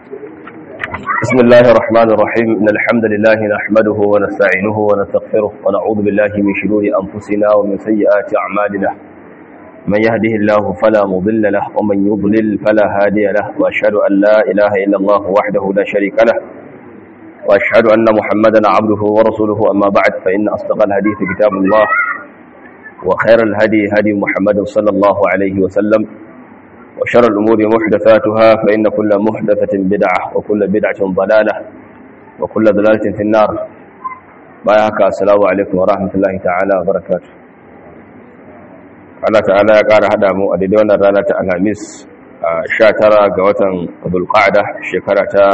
بسم الله الرحمن الرحيم إن الحمد لله نحمده ونستعينه ونستغفره ونعوذ بالله من شرور أنفسنا ومن سيئات أعمالنا من يهده الله فلا مضل له ومن يضلل فلا هادي له وأشهد أن لا إله إلا الله وحده لا شريك له وأشهد أن محمدا عبده ورسوله أما بعد فإن أصدق الحديث كتاب الله وخير الهدي هدي محمد صلى الله عليه وسلم وشر الأمور محدثاتها فإن كل محدثة بدعة وكل بدعة ضلالة وكل ضلالة في النار بايعك السلام عليكم ورحمة الله تعالى وبركاته Allah ta'ala ya ƙara haɗa mu a daidai wannan rana ta Alhamis a 19 ga watan Dhulqa'da shekara ta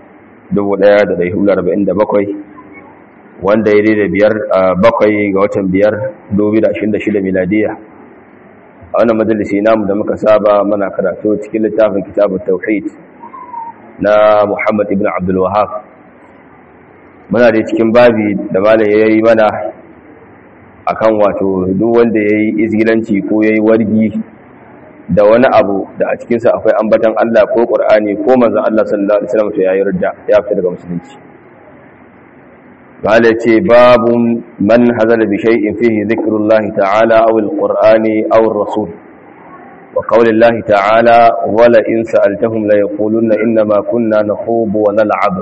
1447 wanda ya daidai biyar bakwai ga watan biyar 2026 miladiya a wannan majalisi namu da muka saba mana karatu cikin littafin kitabun tauhid na Muhammad ibn Abdul Wahhab muna da cikin babi da malam yayi mana akan wato duk wanda yayi izgilanci ko yayi wargi da wani abu da a cikin sa akwai ambatan Allah ko Qur'ani ko manzon Allah sallallahu alaihi wasallam to yayi ridda ya fita daga musulunci قال يتي باب من هزل بشيء فيه ذكر الله تعالى أو القرآن أو الرسول وقول الله تعالى ولئن سألتهم ليقولن إنما كنا نخوض ونلعب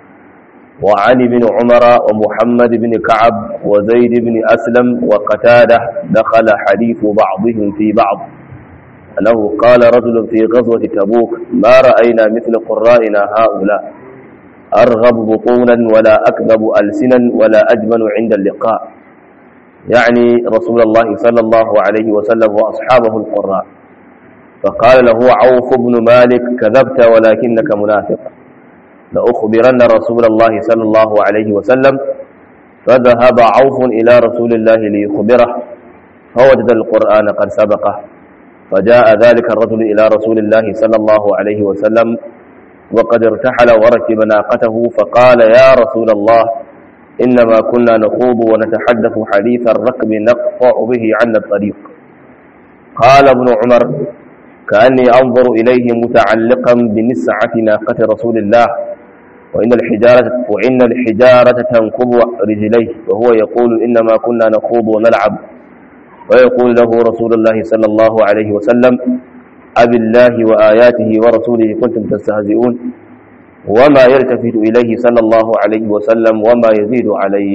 وعن بن عمر ومحمد بن كعب وزيد بن أسلم وقتادة دخل حديث بعضهم في بعض أنه قال رجل في غزوة تبوك ما رأينا مثل قرائنا هؤلاء أرغب بطونا ولا أكذب ألسنا ولا أجمل عند اللقاء يعني رسول الله صلى الله عليه وسلم وأصحابه القراء فقال له عوف بن مالك كذبت ولكنك منافق لأخبرن رسول الله صلى الله عليه وسلم فذهب عوف إلى رسول الله ليخبره فوجد القرآن قد سبقه فجاء ذلك الرجل إلى رسول الله صلى الله عليه وسلم وقد ارتحل وركب ناقته فقال يا رسول الله إنما كنا نخوض ونتحدث حديث الركب نقطع به عن الطريق قال ابن عمر كأني أنظر إليه متعلقا بنسعة ناقة رسول الله وإن الحجارة, وإن الحجارة تنقض رجليه وهو يقول إنما كنا نخوض ونلعب ويقول له رسول الله صلى الله عليه وسلم أب الله وآياته ورسوله كنتم تستهزئون وما يلتفت إليه صلى الله عليه وسلم وما يزيد عليه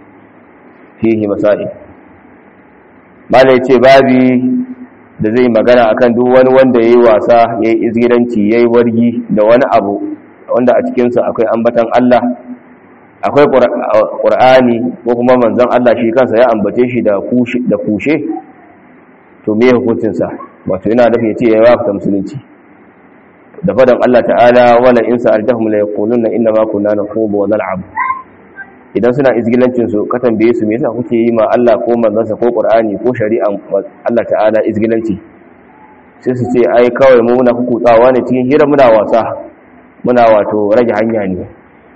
فيه مسائل ما ليتي بابي da zai magana akan duk wani wanda yayi wasa yayi izgiranci yayi wargi da wani abu wanda a cikin sa akwai ambatan Allah akwai Qur'ani ko kuma manzon Allah shi kansa ya ambace shi da kushe da kushe to me hukuncin sa wato yana da yace ya wafta musulunci da fadan Allah ta'ala wala in sa'altahum la yaquluna inna ma kunna nakhudu wa nal'ab idan suna izgilancin su ka tambaye su me yasa kuke yi ma Allah ko manzansa ko Qur'ani ko shari'an Allah ta'ala izgilanci sai su ce ai kawai mu muna hukutawa ne cikin hira muna wasa muna wato rage hanya ne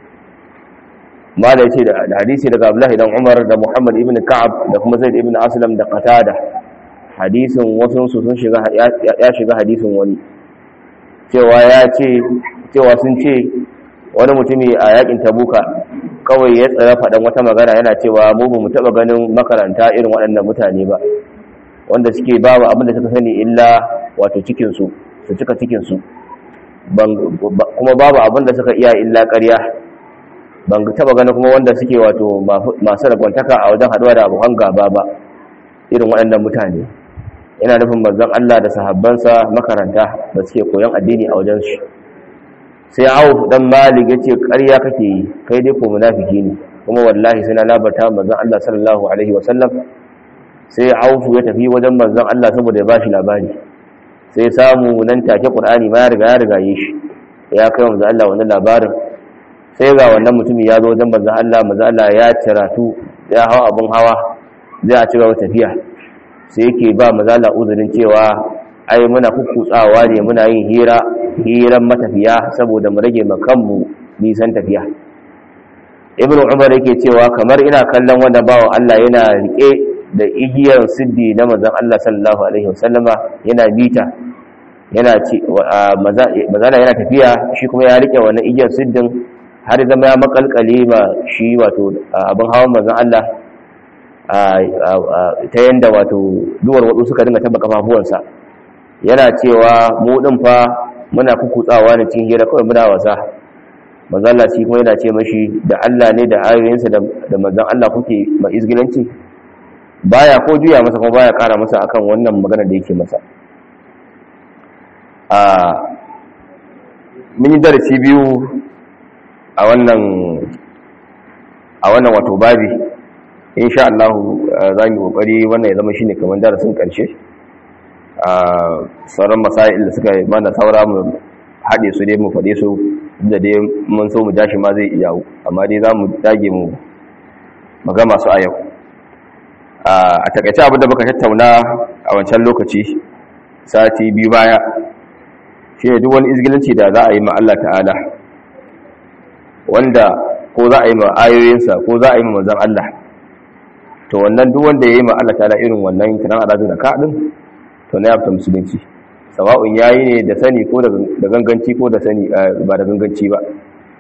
mala yace da hadisi daga Abdullah dan Umar da Muhammad ibn Ka'ab da kuma Zaid ibn Aslam da Qatada hadisin wasu sun shiga ya shiga hadisin wani cewa ya ce cewa sun ce wani mutumi a yakin tabuka kawai ya tsaya faɗan wata magana yana cewa mu ba mu taɓa ganin makaranta irin waɗannan mutane ba wanda suke babu abin da suka sani illa wato cikinsu su cika cikinsu kuma babu abin da suka iya illa ƙarya ban taɓa ganin kuma wanda suke wato masu ragwantaka a wajen haɗuwa da abokan gaba ba irin waɗannan mutane yana nufin manzon Allah da sahabbansa makaranta da suke koyon addini a wajen shi sai Auf dan Malik yace ƙarya kake yi kai dai ko munafiki ne kuma wallahi sai na labarta manzon Allah sallallahu alaihi wasallam sai Auf ya tafi wajen manzon Allah saboda ya bashi labari sai samu nan take Qur'ani ma ya riga ya riga yi shi ya kai manzon Allah wannan labarin sai ga wannan mutumi ya zo wajen manzon Allah manzon Allah ya ciratu ya hawa abun hawa zai a cigaba tafiya sai yake ba mazala uzurin cewa ai muna kukkutsawa ne muna yin hira hiran matafiya saboda mu rage makanmu nisan tafiya ibnu umar yake cewa kamar ina kallon wanda bawa Allah yana rike da igiyar siddi na manzon Allah sallallahu alaihi wasallama yana bita yana ce mazala yana tafiya shi kuma ya rike wannan igiyar siddin har zama ya makalkale ma shi wato abin hawan manzon Allah ta yanda wato duwar wadu suka dinga taba kafafuwansa yana cewa mu din fa muna kukutsawa ne cikin hira kawai muna wasa manzon Allah shi kuma yana ce mashi da Allah ne da ayoyinsa da manzon Allah kuke ma izgilanci baya ko juya masa kuma baya kara masa akan wannan magana da yake masa a mun yi darasi biyu a wannan a wannan wato babi insha Allah za mu kokari wannan ya zama shine kamar darasin karshe a sauran masail da suka mana saura mu haɗe su dai mu faɗe su da dai mun so mu jashi ma zai iya amma dai za mu dage mu magama su a yau a takaice abinda muka tattauna a wancan lokaci sati biyu baya shi ne duk wani izgilanci da za a yi ma Allah ta'ala wanda ko za a yi ma ayoyinsa ko za a yi ma manzan Allah to wannan duk wanda ya yi ma Allah ta'ala irin wannan kiran aladu da kaɗin to na yafta musulunci sawa'un ya yi ne da sani ko da ganganci ko da sani ba da ganganci ba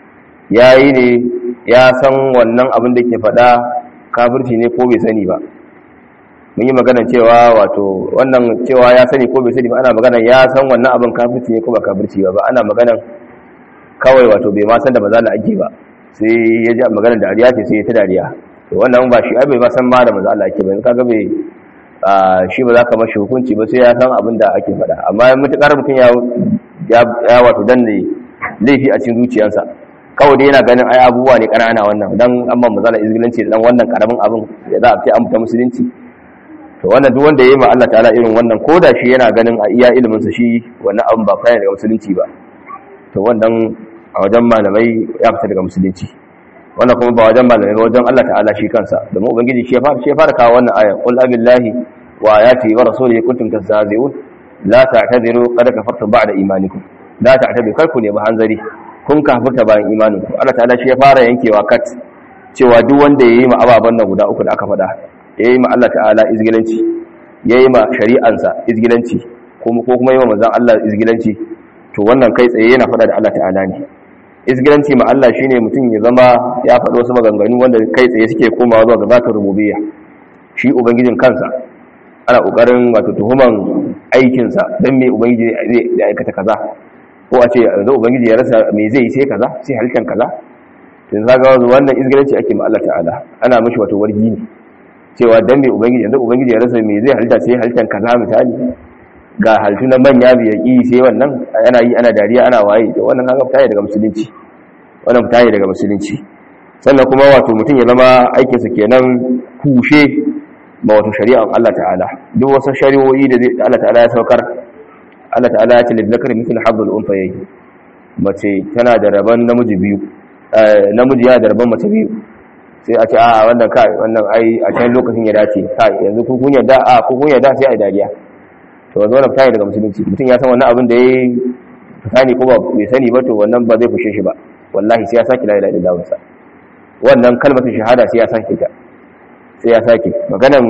ya yi ne ya san wannan abin da ke faɗa kafirci ne ko bai sani ba mun yi maganar cewa wato wannan cewa ya sani ko bai sani ba ana maganar ya san wannan abin kafirci ne ko ba kafirci ba ba ana maganar kawai wato bai ma san da maza ake ba sai ya ji maganar dariya ce sai ya ta dariya to wannan ba shi ai bai ma san ma da maza ake ba kaga bai shi ba za ka mashi hukunci ba sai ya san abin da ake faɗa amma mutukar mutum ya ya wato danne laifi a cikin zuciyarsa kawai dai yana ganin ai abubuwa ne ƙanana wannan dan amma mazala izgilanci da dan wannan karamin abin da za a ce an fita musulunci to wannan duk wanda ya yi ma Allah ta'ala irin wannan ko da shi yana ganin a iya ilimin sa shi wannan abin ba fara daga musulunci ba to wannan a wajen malamai ya fita daga musulunci wannan kuma ba wajen malamai ba wajen Allah ta'ala shi kansa domin ubangiji shi ya fara shi ya fara kawo wannan aya qul abillahi wa ayati wa rasulihi kuntum tastahzi'un la ta'tadiru qad kafartum ba'da imanikum la ta'tadiru kar ku ne ba hanzari kun kafirta bayan imanin ku Allah ta'ala shi ya fara yankewa kat cewa duk wanda yayi ma ababan nan guda uku da aka faɗa yayi ma Allah ta'ala izgilanci yayi ma shari'ansa izgilanci kuma ko kuma yayi ma manzon Allah izgilanci to wannan kai tsaye yana faɗa da Allah ta'ala ne izgilanci ma Allah shine mutum ya zama ya faɗi wasu maganganu wanda kai tsaye suke komawa zuwa ga zatar rububiyya shi ubangijin kansa ana kokarin wato tuhuman aikinsa dan me ubangiji zai aikata kaza ko a ce yanzu ubangiji ya rasa me zai yi sai kaza sai halittar kaza tun zaga wannan izgilanci ake ma Allah ta'ala ana mishi wato wargi ne cewa dan me ubangiji yanzu ubangiji ya rasa me zai halitta sai halittar kaza misali ga halittu na manya biya ki sai wannan ana yi ana dariya ana waye to wannan kaga fita daga musulunci wannan fita daga musulunci sannan kuma wato mutum ya zama aikinsa kenan kushe ma wato shari'ar Allah ta'ala duk wasu shari'o'i da Allah ta'ala ya saukar Allah ta'ala ya ce lidhakari mithl hablul unthayayn mace tana da rabon namiji biyu namiji ya da rabon mace biyu sai a ce a wannan kai wannan ai a can lokacin ya dace kai yanzu ku kun yadda a ku kun yadda sai a dariya to wanzu wannan fita daga musulunci mutum ya san wannan abin da yayi sani ko ba bai sani ba to wannan ba zai fushe shi ba wallahi sai ya saki la ilaha illallah sa wannan kalmar shahada sai ya saki ta sai ya saki maganan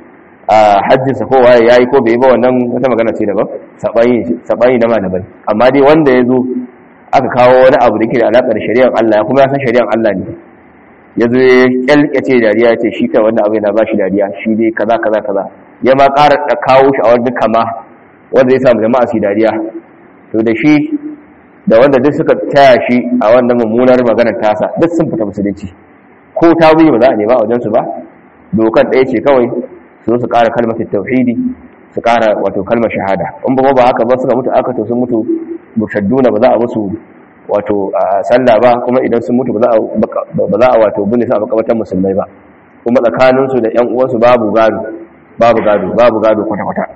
a haddinsa ko waye yayi ko bai ba wannan wata magana ce daban sabani sabani na malamai amma dai wanda ya zo aka kawo wani abu da ke da alaƙar shari'ar Allah kuma ya san shari'ar Allah ne ya zo ya kyalkace dariya ya ce shi kai wannan abu yana ba shi dariya shi dai kaza kaza kaza ya ma ƙara da kawo shi a wani kama wanda zai samu jama'a su dariya to da shi da wanda duk suka taya shi a wannan mummunar maganar tasa duk sun fita musulunci ko ta wuyi ba za a nema a wajensu ba dokar ɗaya ce kawai su su ƙara kalmar tauhidi su ƙara wato kalmar shahada in ba ba haka ba suka mutu aka to sun mutu mushadduna ba za a musu wato sallah ba kuma idan sun mutu ba za a wato binne su a makamantar musulmai ba kuma tsakaninsu da ƴan uwansu babu gado babu gado babu gado kwata-kwata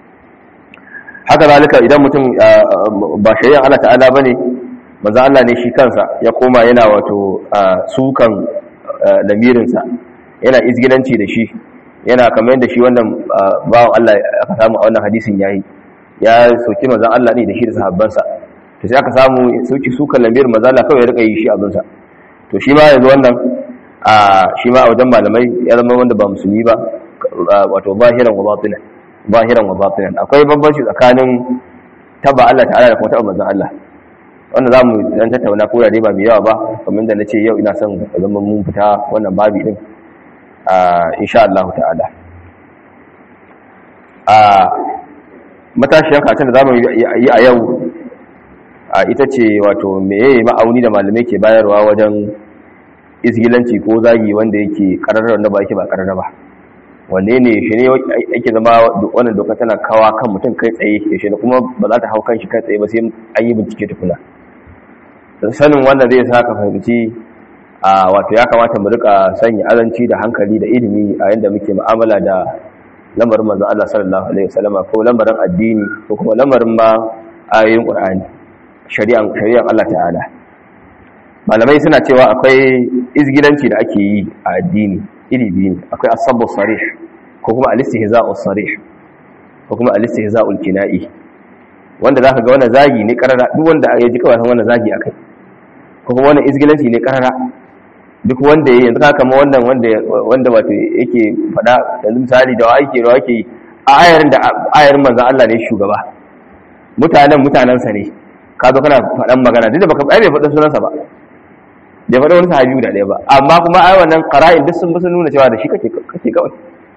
haka zalika idan mutum ba shari'ar Allah ta'ala bane manzo Allah ne shi kansa ya koma yana wato sukan lamirinsa yana izgilanci da shi yana kamar yadda shi wannan bawan Allah aka samu a wannan hadisin yayi ya soki manzon Allah ne da shi da sahabbansa to sai aka samu sauki sukan lamirin manzo Allah kawai ya rika yi shi abinsa to shi ma yanzu wannan a shi ma a wajen malamai ya zama wanda ba musulmi ba wato zahiran wa batinan zahiran wa batinan akwai bambanci tsakanin taba Allah ta'ala da kuma taba manzon Allah wanda zamu dan tattauna ko da dai ba mai yawa ba kamar da nace yau ina son zaman mun fita wannan babi din a insha Allah ta'ala a matashiyar katin da zamu yi a yau a ita ce wato meye ma'auni da malamai ke bayarwa wajen isgilanci ko zagi wanda yake kararra wanda ba yake ba kararra ba wanne ne shi ne yake zama wannan doka tana kawa kan mutum kai tsaye da shi kuma ba za ta hau kan shi kai tsaye ba sai an yi bincike tukuna sanin wanda zai sa ka fahimci a wato ya kamata mu rika sanya azanci da hankali da ilimi a yanda muke mu'amala da lamarin manzo Allah sallallahu alaihi wasallam ko lamarin addini ko kuma lamarin ma ayoyin Qur'ani shari'an shari'an Allah ta'ala malamai suna cewa akwai izgilanci da ake yi a addini iri biyu akwai asabu sarih ko kuma al-istihza'u sarih ko kuma al-istihza'u kina'i wanda zaka ga wannan zagi ne karara duk wanda ya ji kawai wannan zagi akai ko kuma wannan izgilanci ne karara duk wanda yayi yanzu kama wannan wanda wanda wato yake fada yanzu misali da wake da wake a ayarin da ayarin manzon Allah ne shugaba mutanen mutanansa ne ka zo kana fadan magana duk da baka ai bai faɗa sunansa ba bai faɗa wani sahabi guda ɗaya ba amma kuma ai wannan qara'in duk sun sun nuna cewa da shi kake kake kawai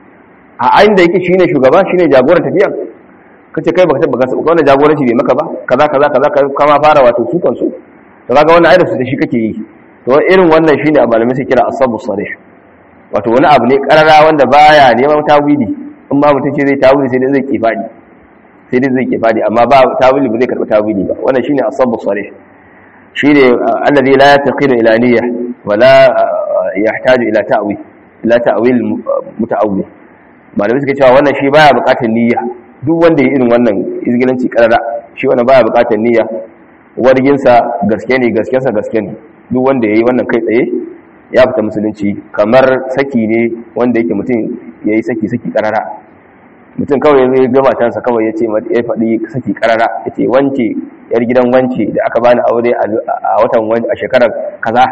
a ayin da yake shine shugaba shine jagoran tafiya kace kai baka tabbata ka wannan jagoranci bai maka ba kaza kaza kaza kama fara wato su kansu to kaga wannan ayyuka da shi kake yi to irin wannan shine a malamai sai kira asabu sarih wato wani abu ne karara wanda baya neman tawili in ma mutum ce zai tawili sai dai zai kifadi sai dai zai kifadi amma ba tawili ba zai karɓi tawili ba wannan shine asabu sarih shine alladhi la yaqilu ila niyyah wala yahtaju ila ta'wil ila ta'wil muta'awwil malamai suka cewa wannan shi baya buƙatar niyya duk wanda ya irin wannan izgilanci karara shi wannan baya buƙatar niyya warginsa gaske ne gaskensa gaske ne duk wanda ya yi wannan kai tsaye ya fita musulunci kamar saki ne wanda yake mutum ya yi saki-saki karara mutum kawai zai ga matansa kawai ya ce ya faɗi saki karara ya ce wance yar gidan wance da aka bani aure a watan a shekarar kaza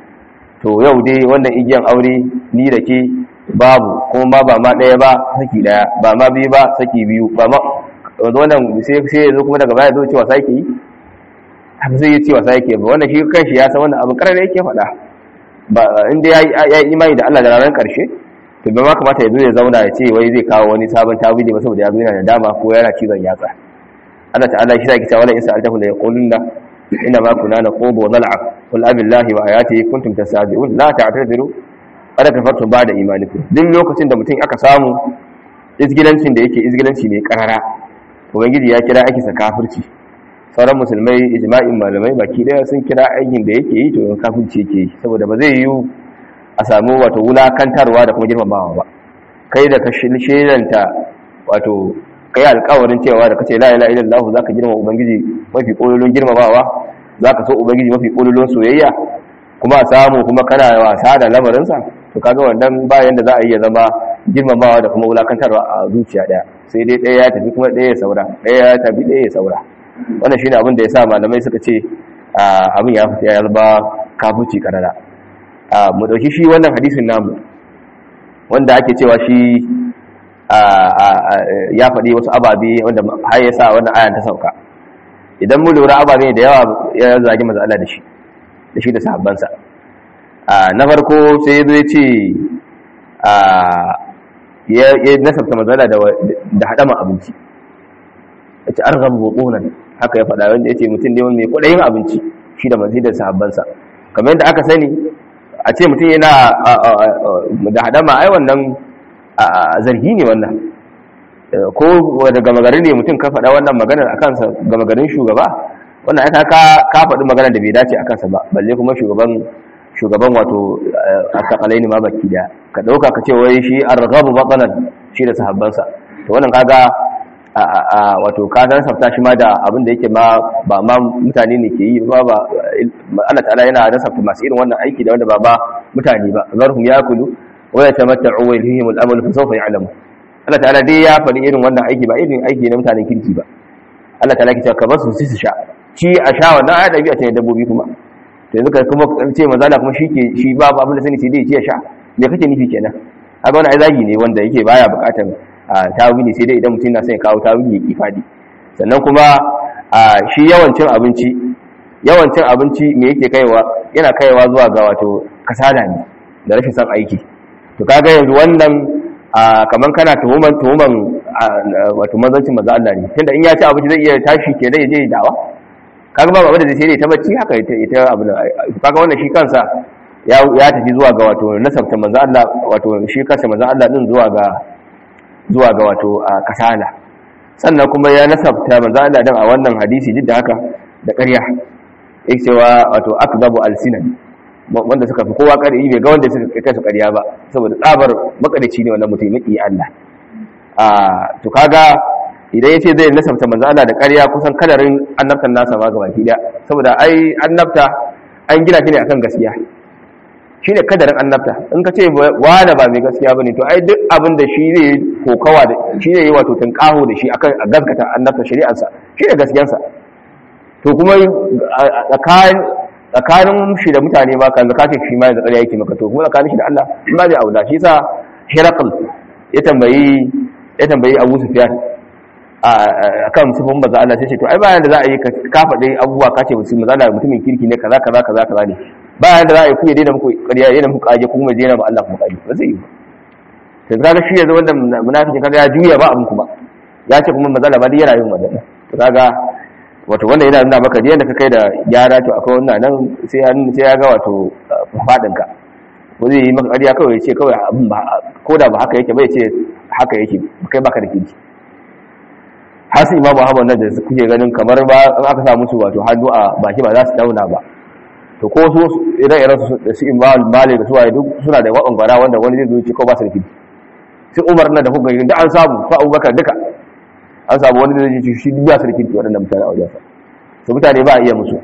to yau dai wannan igiyan aure ni da ke babu kuma ma ba ma ɗaya ba saki ɗaya ba ma biyu ba saki biyu ba ma wannan sai ya zo kuma daga baya zo cewa sake yi haka zai yi cewa sai yake ba wannan shi kanshi ya san wannan abin karar yake faɗa ba inda ya yi imani da Allah da ranar ƙarshe to bai ma kamata ya zo ya zauna ya ce wai zai kawo wani sabon tawili ba saboda ya zo yana da dama ko yana cizon yatsa Allah ta'ala shi zaki cewa wala in sa'altahu la yaqulunna inna ma kunna naqubu wa nal'ab qul abillahi wa ayatihi kuntum tastahzi'un la ta'tadiru kada kafartum ba'da imanikum duk lokacin da mutum aka samu izgilancin da yake izgilanci ne karara ubangiji ya kira ake sa kafirci sauran musulmai ijma'in malamai baki daya sun kira aikin da yake yi to kafirci yake yi saboda ba zai yi a samu wato wulakantarwa da kuma girmamawa ba kai da ka shiranta wato kai alƙawarin cewa da kace la ilaha illallah zaka girmama ubangiji mafi kololon girmamawa zaka so ubangiji mafi kololon soyayya kuma a samu kuma kana wasa da lamarinsa to kaga wannan bayan da za a iya zama girmamawa da kuma wulakantarwa a zuciya daya sai dai ɗaya ya tafi kuma ɗaya ya saura ɗaya ya tafi ɗaya ya saura wannan shine abin da ya sa malamai suka ce abin ya fita ya zama kafuci karara mu dauki shi wannan hadisin namu wanda ake cewa shi ya faɗi wasu ababe wanda har ya sa wannan ayan ta sauka idan mu lura ababe da yawa ya zagi manzo Allah da shi da shi da sahabbansa na farko sai ya zo ya ce ya nasabta manzo Allah da hadama abinci ya ce arghabu butunan haka ya faɗa wanda ya ce mutum ne mai kwaɗayin abinci shi da manzo da sahabbansa kamar yadda aka sani a ce mutum yana da hadama ai wannan zargi ne wannan ko da gama gari ne mutum ka faɗa wannan maganar a kansa gama garin shugaba wannan aka ka faɗi maganar da bai dace a kansa ba balle kuma shugaban shugaban wato a takalai ne ma baki da ka ɗauka ka ce wai shi an ragabu batsanan shi da sahabbansa to wannan kaga wato ka nasabta shi ma da abin da yake ma ba ma mutane ne ke yi ba ba Allah ta'ala yana nasabta masu irin wannan aiki da wanda ba ba mutane ba zarhum yakulu wa yatamatta'u wa yalhihim al-amal fa sawfa ya'lamu Allah ta'ala dai ya faɗi irin wannan aiki ba irin aiki na mutanen kirki ba Allah ta'ala ke cewa ka basu su su sha ci a sha wannan ayat dabi'a ce dabbobi kuma to yanzu ka kuma ce manzala kuma shi ke shi ba abin da sani sai dai ci ya sha me kake nufi kenan haka wannan ai zagi ne wanda yake baya buƙatar tawili sai dai idan mutum na son ya kawo tawili ya kifadi sannan kuma a shi yawancin abinci yawancin abinci me yake kaiwa yana kaiwa zuwa ga wato kasala ne da rashin son aiki to kaga yanzu wannan kaman kana tuhuman tuhuman wato manzancin manzo Allah ne tunda in ya ci abinci zai iya tashi ke da je dawa kaga ba abin da zai sai ta bacci haka ita ita abin kaga wannan shi kansa ya ya tafi zuwa ga wato nasabta manzo Allah wato shi kansa manzo Allah din zuwa ga zuwa ga wato kasala sannan kuma ya nasabta manzo Allah din a wannan hadisi duk da haka da ƙarya yake cewa wato akzabu alsinan wanda suka fi kowa ƙarya bai ga wanda suka kai su ƙarya ba saboda tsabar makarici ne wannan mutum maki Allah a to kaga idan yace zai nasabta manzo Allah da ƙarya kusan kadarin annabtan nasa ma gabaki daya saboda ai annabta an gina shi ne akan gaskiya shine kadarin annabta in ka ce wada ba mai gaskiya bane to ai duk abin da shi ne kokawa da shi ne wato tunkaho da shi akan a gaskata annabta shari'arsa shi ne gaskiyarsa to kuma tsakanin shi da mutane ba kan zakatin shi ma da tsariya yake maka to kuma tsakanin shi da Allah shi ma zai aula shi sa Herakl ya tambayi ya tambayi Abu Sufyan a kan sifin maza Allah sai ce to ai bayan da za a yi ka faɗi abubuwa ka ce mutum maza Allah mutumin kirki ne kaza kaza kaza kaza ne bayan da za a yi ku ya daina muku ƙarya ya daina muku ƙage kuma ya daina ba Allah kuma ƙage ba zai yi ba to kaga shi yanzu wanda munafiki kaga ya juya ba abin kuma ya ce kuma maza Allah ba dai yana yin wannan to kaga wato wanda yana nuna maka yadda ka kai da gyara to akwai wannan nan sai ya sai ya ga wato fadin ka ko zai yi maka ƙarya kawai ya ce kawai abin ba ko da ba haka yake ba ya ce haka yake kai baka da kirki har su imamu ahmad nan da kuke ganin kamar ba in aka sa musu wato hannu a baki ba za su dauna ba to ko su idan irin su da su imamu malik da su waye duk suna da waban gwara wanda wani zai zo ce ko ba su da kirki sai umar nan da kuka gani da an samu ko abubakar duka an samu wani da zai ce shi duk su da kirki waɗannan mutane a wajensa to mutane ba a iya musu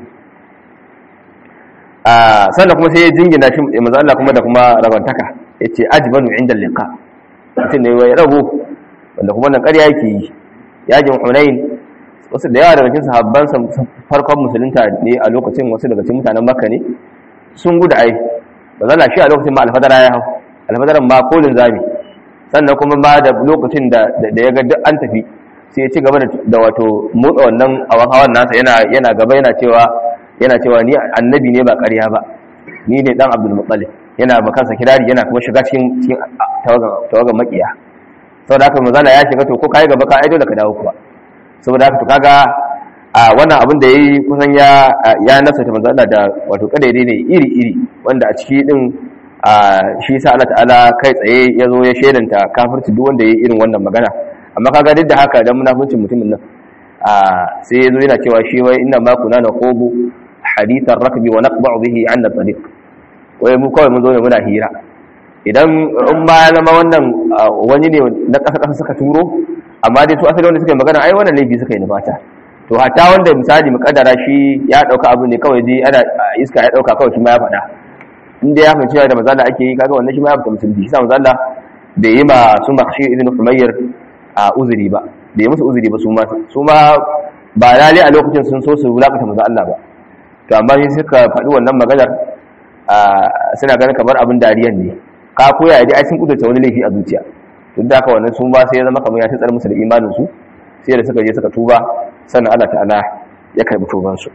sannan kuma sai ya jingina shi manzo Allah kuma da kuma rabantaka yace ajbanu inda liqa mutum ne wai rago wanda kuma nan ƙarya yake yi yajin hunain wasu da yawa daga cikin sahabban farkon musulunta ne a lokacin wasu daga cikin mutanen makka ne sun gudu ai ba zalla shi a lokacin ma alfadara ya hau alfadaran ma kolin zami sannan kuma ma da lokacin da ya ga duk an tafi sai ya ci gaba da wato motsa wannan awan hawan nasa yana yana gaba yana cewa yana cewa ni annabi ne ba ƙarya ba ni ne dan abdul muttalib yana ba kansa kirari yana kuma shiga cikin cikin tawagan makiya saboda haka manzala ya shiga to ko kai gaba ka aido da ka dawo kuwa saboda haka to kaga a wannan abin da yayi kusan ya ya nasa ta manzala da wato kadaidai ne iri iri wanda a ciki din shi sa Allah ta'ala kai tsaye ya zo ya shedanta kafirci duk wanda yayi irin wannan magana amma kaga duk da haka dan munafincin mutumin nan sai ya zo yana cewa shi wai inna ma kuna naqubu hadithan rakbi wa naqba'u bihi 'an tariq wai mu kawai mun zo ne muna hira idan in ma ya zama wannan wani ne na ƙasa-ƙasa suka turo amma dai su asali wanda suka yi magana ai wannan laifi suka yi nufata to hatta wanda misali mukaddara shi ya ɗauka abu ne kawai dai ana iska ya ɗauka kawai shi ma ya faɗa inda ya fahimci da mazala ake yi kaga wannan shi ma ya fita musulunci shi sa mazala bai yi ma su makshi ibn humayyar a uzuri ba bai yi musu uzuri ba su ma su ma ba lale a lokacin sun so su wulakata maza Allah ba to amma sai suka faɗi wannan maganar suna ganin kamar abin dariyan ne ka koya ya ji ai sun kudurta wani laifi a zuciya duk da haka wannan sun ba sai ya zama kamar ya tsar musu da imanin su sai da suka je suka tuba sannan Allah ta'ala ya karbi tuban su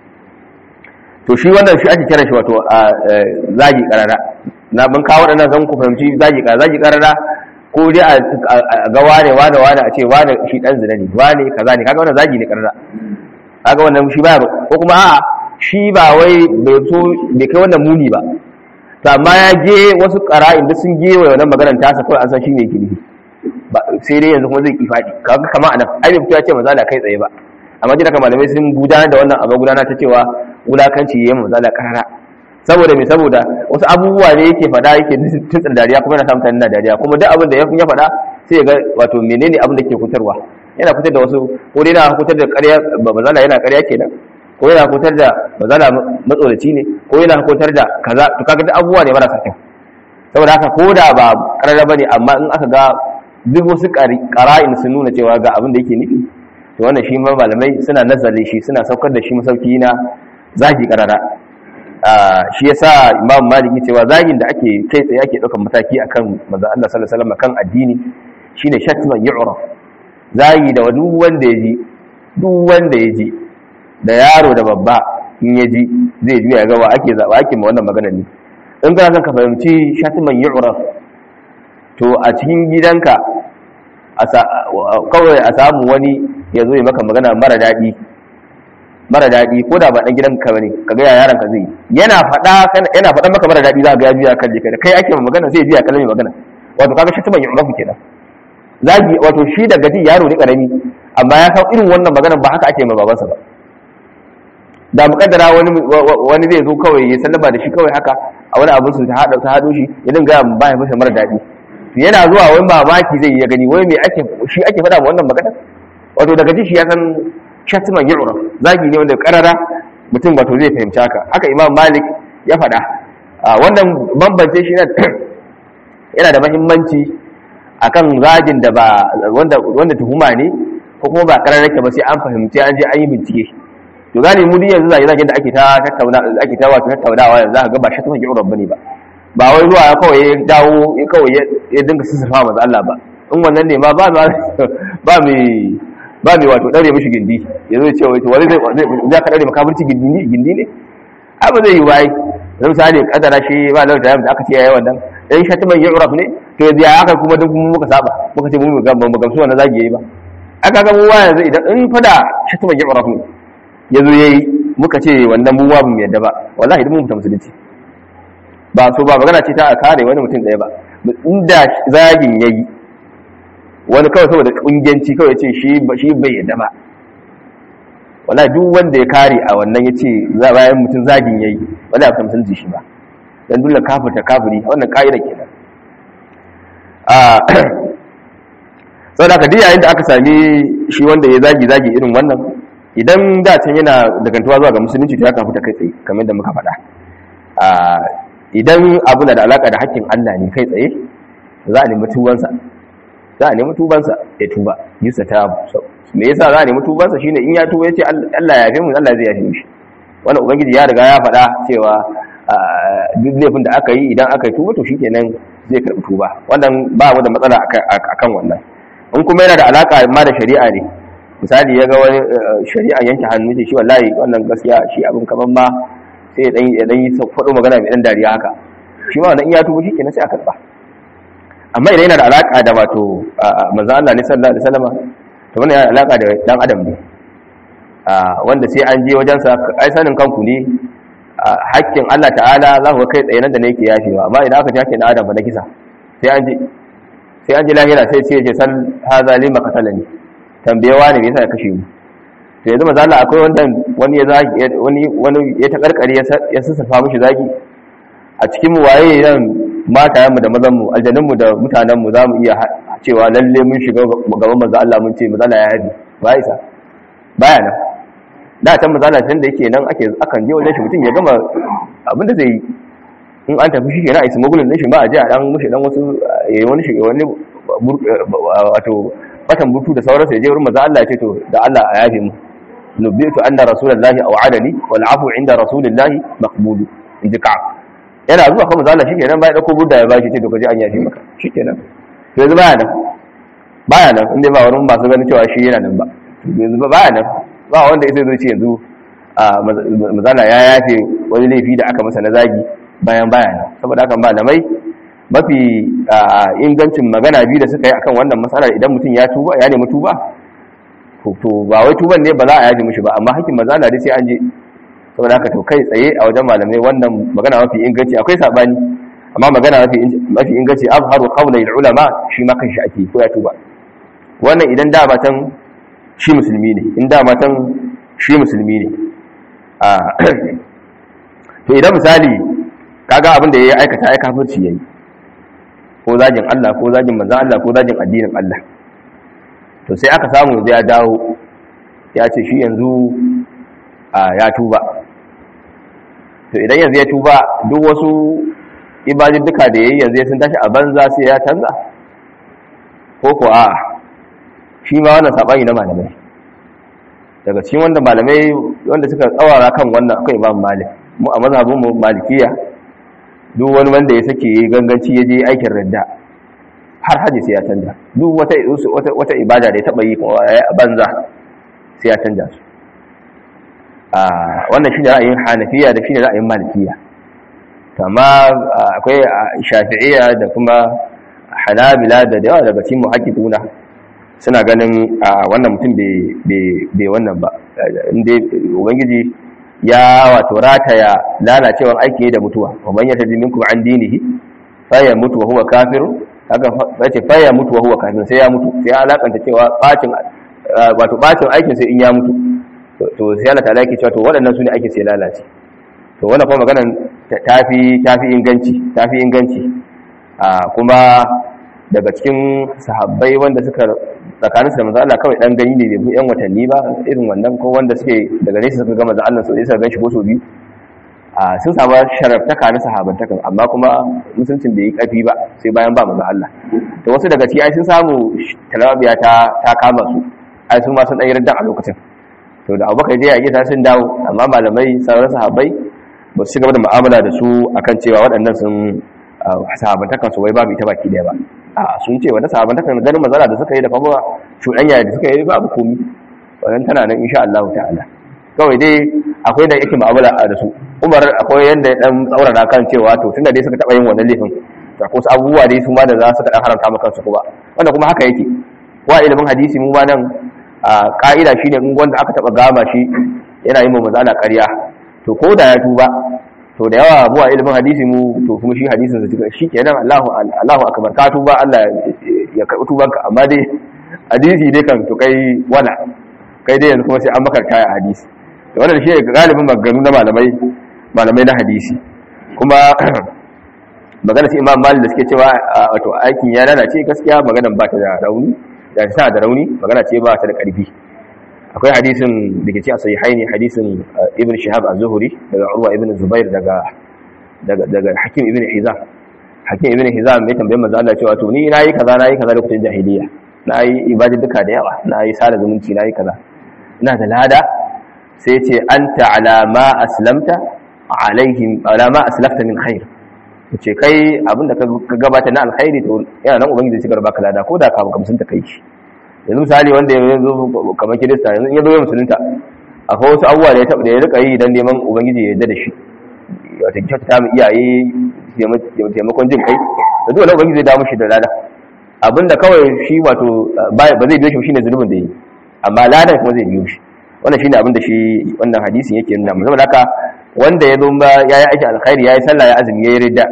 to shi wannan shi ake kira shi wato zagi karara na ban kawo wadannan zan ku fahimci zagi karara zagi karara ko dai a ga wane wane wane a ce wane shi dan zina ne wane kaza ne kaga wannan zagi ne karara kaga wannan shi ba ko kuma a'a shi ba wai bai so bai kai wannan muni ba to amma ya je wasu ƙara'in da sun gewa wannan maganar tasa kawai an san shi ne yake nufi sai dai yanzu kuma zai ki faɗi kaga kama anan ai bai fito ya ce mazala kai tsaye ba amma jira malamai sun gudanar da wannan abu gudanar ta cewa wulakanci yayin mazala karara saboda me saboda wasu abubuwa ne yake faɗa yake tutsin dariya kuma yana samun na dariya kuma duk abin da ya faɗa sai ya ga wato menene abin da ke fitarwa yana fitar da wasu ko dai yana fitar da ƙarya mazala yana ƙarya kenan ko yana hutar da mazala matsoraci ne ko yana hutar da kaza to kaga duk abubuwa ne marasa kyau saboda haka ko da ba karara bane amma in aka ga duk wasu qara'in sun nuna cewa ga abin da yake nufi to wannan shi ma malamai suna nazari shi suna saukar da shi masauki na zagi karara shi yasa imam maliki cewa zagin da ake kai tsaye ake daukan mataki akan manzo Allah sallallahu alaihi wasallam kan addini shine shatman yu'raf zagi da duk wanda ya ji duk wanda ya ji da yaro da babba in ya ji zai juya ga wa ake zaba ake ma wannan magana ne in kana son ka fahimci shatiman yu'raf to a cikin gidanka kawai a samu wani ya zo ya maka magana mara daɗi mara daɗi ko da ba ɗan gidanka bane ka ga yaran ka zai yana faɗa yana faɗa maka mara daɗi za ga ya biya kalle kai kai ake magana sai biya kalle magana wato kaga shatiman yu'raf kenan zagi wato shi daga ji yaro ne karami amma ya san irin wannan magana ba haka ake ma babansa ba da mukaddara wani wani zai zo kawai ya sallama da shi kawai haka a wani abin su ta hada ta hado shi ya dinga ya ba ya masa mara daɗi yana zuwa wani mamaki zai ya gani wai me ake shi ake faɗa ma wannan magana wato daga ji shi ya san shatman yu'raf zagi ne wanda karara mutum wato zai fahimci haka haka imam malik ya faɗa wannan bambance shi yana da mahimmanci akan zagin da ba wanda wanda tuhuma ne ko kuma ba karara ke ba sai an fahimci an je an yi bincike to gane mu yanzu zage zagen da ake ta tattauna ake ta wato tattaunawa yanzu aka ga ba shatman yu'raf bane ba ba wai zuwa ya kawai ya dawo ya kawai ya dinga sissafa manzo Allah ba in wannan ne ma ba ba ba mai ba mai wato dare mishi gindi ya zo ce wato wani zai zai ka dare makabirci gindi ne gindi ne abu zai yi bai zai misali kadara shi ba lalata da aka ce yayi wannan dan shatiman yu'raf ne to yanzu ya aka kuma duk muka saba muka ce mu ga mu gamsu wannan zagi yayi ba aka ga mu yanzu idan in fada shatiman yu'raf ne yazo yayi muka ce wannan mu ba mu yadda ba wallahi idan mu mutum musulunci ba so ba magana ce ta a kare wani mutum ɗaya ba inda zagin ya yi wani kawai saboda ƙungiyanci kawai ce shi bai yadda ba wala duk wanda ya kare a wannan ya ce bayan mutum zagin ya yi wala ya musulunci shi ba don dole kafirta kafiri wannan ƙa'ida kenan sau da kadi yayin da aka sami shi wanda ya zagi zagi irin wannan idan da can yana dagantuwa zuwa ga musulunci to ya kafirta kai tsaye kamar da muka faɗa idan abu na da alaka da hakkin Allah ne kai tsaye za a nemi tubansa za a nemi tubansa ya tuba yusa ta me yasa za a nemi tubansa shine in ya tuba yace Allah ya yafe mu Allah zai yafe mishi wannan ubangiji ya riga ya faɗa cewa duk laifin da aka yi idan aka yi tuba to shikenan zai karɓi tuba wannan ba mu da matsala akan wannan in kuma yana da alaka ma da shari'a ne misali ya ga wani shari'a yanke hannu ce shi wallahi wannan gaskiya shi abin kaman ma sai ya dan yi faɗo magana mai dan dariya haka shi ma wannan in ya tuba shikenan sai a karba amma idan yana da alaka da wato manzo Allah ne sallallahu alaihi wasallam to wannan yana da alaka da dan adam ne wanda sai an je wajen sa ai sanin kanku ne hakkin Allah ta'ala za ku kai tsaye nan da ne yake yafewa amma idan aka ji hakkin adam ba na kisa sai an je sai an ji lahira sai sai ya ce sal haza lima qatalani tambayewa ne me yasa ya kashe mu to yanzu maza Allah akwai wanda wani ya zagi wani wani ya ta karkare ya sassafa mishi zagi a cikin mu waye nan matayen mu da mazan mu aljanun mu da mutanen mu zamu iya cewa lalle mun shiga gaban manzo Allah mun ce manzo Allah ya haɗi ba isa baya nan da can manzo Allah da yake nan ake akan je wajen shi mutum ya gama abin da zai yi in an tafi shi kenan a isa magulin din shi ba a je a dan mushi dan wasu yayi wani shi wani wato batan butu da sauransu ya je wurin manzo Allah ya ce to da Allah a yafe mu nubitu anna rasulullahi aw'adani wal afu inda rasulillahi maqbulu inji ka yana zuwa kuma zalla shikenan bai dauko budda ya bashi ce to kaje an yafi maka shikenan to yanzu baya nan baya nan inda ba wurin masu ganin cewa shi yana nan ba yanzu ba baya nan ba wanda ya zo ce yanzu a mazala ya yafe wani laifi da aka masa na zagi bayan baya nan saboda haka malamai mafi ingancin magana biyu da suka yi akan wannan matsalar idan mutum ya tuba ya nemi tuba to ba wai tuban ne ba za a yaji mushi ba amma hakkin maza na sai an je saboda haka to kai tsaye a wajen malamai wannan magana mafi inganci akwai sabani amma magana mafi mafi inganci azharu qawla ulama shi ma kanshi ake ko ya tuba wannan idan da matan shi musulmi ne in da matan shi musulmi ne a to idan misali kaga abin da yayi aikata ai kafirci yayi ko zagin Allah ko zagin manzon Allah ko zagin addinin Allah to sai aka samu ya dawo ya ce shi yanzu ya tuba to idan yanzu ya tuba duk wasu ibajin duka da yayi yanzu sun tashi a banza sai ya canza ko ko a shi ma wannan sabani na malamai daga cikin wanda malamai wanda suka tsawara kan wannan akwai imam malik mu a mazhabin mu malikiya duk wani wanda ya sake ganganci ya je aikin radda har haji sai ya canja duk wata wata ibada da ya taba yi a banza sai ya canja su wannan shine ra'ayin hanafiya da shine ra'ayin malikiya amma akwai shafi'iyya da kuma hanabila da yawa daga cikin muhakkikuna suna ganin wannan mutum bai wannan ba inda ubangiji ya wato rataya lalacewar aiki da mutuwa wa ya taji minkum an dinihi fa ya mutu wa huwa kafirun haka sace fa ya mutu wa huwa kafirun sai ya mutu sai alakanta cewa bacin wato bacin aikin sai in ya mutu to sai Allah ta'ala yake cewa to waɗannan su ne ake sai lalace to wannan kuma maganar tafi tafi inganci tafi inganci kuma daga cikin sahabbai wanda suka tsakaninsu da manzo Allah kawai dan gani ne bai yan watanni ba irin wannan ko wanda suke daga nesa suka ga manzo Allah so suka ganshi ko so biyu a sun samu sharaftaka na sahabantakan amma kuma musuncin bai yi kafi ba sai bayan ba manzo Allah to wasu daga ciki ai sun samu talabiya ta ta kama su ai sun ma sun dan yarda a lokacin to da Abubakar dai ya yi sun dawo amma malamai sauran sahabbai ba su gaba da mu'amala da su akan cewa waɗannan sun sahabantakan su wai babu ita baki daya ba a sun ce wata sahabantakan ganin mazala da suka yi da kuma cuɗanya da suka yi babu komi wannan tana nan insha Allah ta'ala kawai dai akwai da yake mu'amala da su Umar akwai yanda ya dan tsaurara kan cewa to tunda dai suka taba yin wannan laifin to ko abubuwa dai su ma da za su dan haramta maka kansu kuma wanda kuma haka yake wa ilimin hadisi mu ma nan a ka'ida shine in wanda aka taba gama shi yana yin mazala ƙarya to ko da ya tuba to da yawa abuwa ilimin hadisi mu to kuma shi hadisin da suka shi kenan Allahu Allahu akbar ka tuba Allah ya karbi tubanka amma dai hadisi dai kan to kai wala kai dai yanzu kuma sai an maka kaya hadisi to wannan shi ne galibin maganganu na malamai malamai na hadisi kuma magana sai Imam Malik da suke cewa wato aikin ya lalace gaskiya maganan ba ta da rauni da ta da rauni magana ce ba ta da karfi akwai hadisin da ke ce a sahihaini hadisin ibn shihab az-zuhri daga urwa ibn zubair daga daga daga hakim ibn hizam hakim ibn hizam mai tambayar manzo Allah cewa to ni nayi kaza nayi kaza lokacin jahiliya nayi ibada duka da yawa nayi sada zumunci nayi kaza ina da lada sai ce anta ala ma aslamta alaihim ala ma aslafta min khair ce kai abinda ka gabata na alkhairi to yana nan ubangiji zai baka lada ko da ka gamsun ta kai shi yanzu misali wanda ya zo kamar kirista yanzu in ya zo ya musulunta akwai wasu abubuwa da ya taɓa da ya rika yi don neman ubangiji ya yarda da shi wata kyautata mu iyaye taimakon jin kai da dole ubangiji zai damu shi da lada abinda kawai shi wato ba zai biyo shi shine zulubin da yi amma ladan kuma zai biyo shi wannan shine abinda shi wannan hadisin yake nuna musamman haka wanda ya zo ba yayi aiki alkhairi yayi sallah ya azumi yayi ridda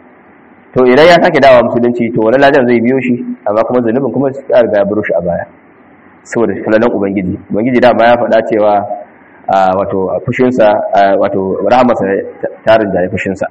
to idan ya sake dawa musulunci to wani ladan zai biyo shi amma kuma zunubin kuma ya riga ya baro shi a baya saboda kalalan ubangiji ubangiji da ya faɗa cewa wato fushinsa wato rahamarsa tarin da fushinsa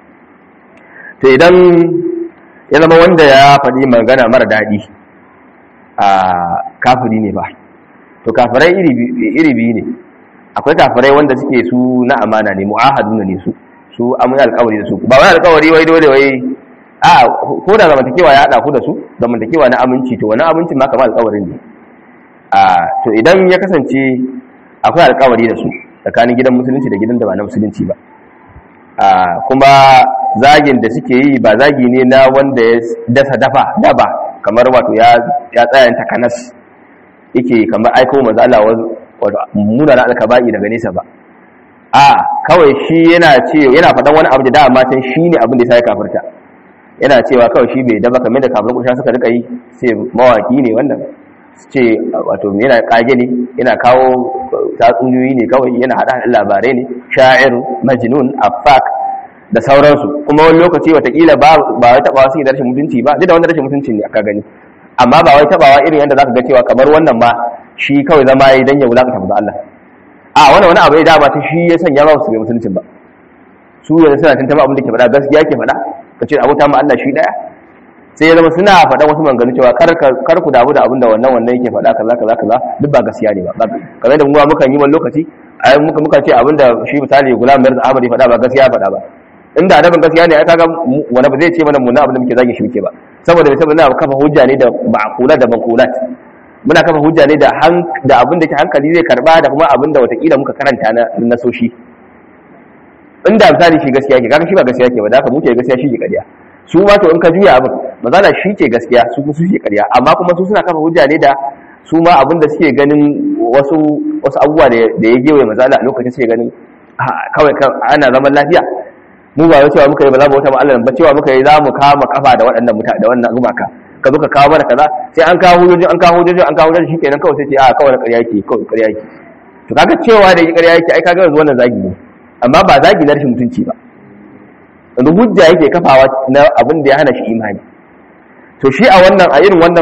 to idan ya zama wanda ya faɗi magana mara daɗi a kafiri ne ba to kafirai iri biyu ne akwai kafirai wanda suke su na amana ne mu'ahaduna ne su su amin alkawari da su ba wani alkawari wai dole wai a ko da zamantakewa ya haɗa ku da su zamantakewa na aminci to wani amincin ma kamar alkawarin ne a to idan ya kasance akwai alkawari da su tsakanin gidan musulunci da gidan da ba na musulunci ba a kuma zagin da suke yi ba zagi ne na wanda ya dasa dafa daba kamar wato ya ya tsayan takanas yake kamar aiko manzo Allah wato munana alkaba'i daga nesa ba a kawai shi yana ce yana faɗan wani abu da dama can shine abin da ya sai kafirta yana cewa kawai shi bai daba kamar da kafin kusha suka rika yi sai mawaki ne wannan ce wato yana kage ne yana kawo tatsuniyoyi ne kawai yana hada labarai ne sha'ir majnun afak da sauransu kuma wani lokaci watakila ba ba wai tabawa suke da rashin mutunci ba duk da wanda rashin mutunci ne aka gani amma ba wai tabawa irin yadda zaka ga cewa kamar wannan ma shi kawai zama yi dan ya wulakanta manzo Allah a wannan wani abu ya dama ta shi ya sanya ba su bai mutuncin ba su yanzu suna tantama abin da ke faɗa gaskiya ke faɗa ka ce abota ma Allah shi daya sai ya zama suna faɗa wasu maganganu cewa kar ku damu da abin da wannan wannan yake faɗa kaza kaza kaza duk ba gaskiya ne ba kamar da mu muka yi wani lokaci ai muka muka ce abin da shi misali gulam mirza ahmad ya faɗa ba gaskiya faɗa ba inda annabin gaskiya ne ai kaga wani ba zai ce mana mun abin da muke zagin shi muke ba saboda saboda na kafa hujja ne da ma'qula da manqulat muna kafa hujja ne da da abin da ke hankali zai karba da kuma abin da watakila muka karanta na nasoshi inda misali shi gaskiya ke kaga shi ba gaskiya ke ba da haka muke gaskiya shi ke ƙarya su ma to in ka juya abin mazala shi ke gaskiya su su ke ƙarya amma kuma su suna kafa hujja ne da su ma abinda suke ganin wasu wasu abubuwa da ya gewaye mazala a lokacin suke ganin kawai ana zaman lafiya mu ba wai cewa muka yi ba za mu wata ma'alar ba cewa muka yi za mu kama kafa da waɗannan mutane da wannan gumaka ka zo ka kawo mana kaza sai an kawo hujjoji an kawo hujjoji an kawo hujjoji shikenan kawai sai ce a kawai ƙarya yake kawai ƙarya yake to kaga cewa da ƙarya yake ai kaga yanzu wannan zagi ne amma ba zagi na rashin mutunci ba yanzu hujja yake kafawa na abin da ya hana shi imani to shi a wannan a irin wannan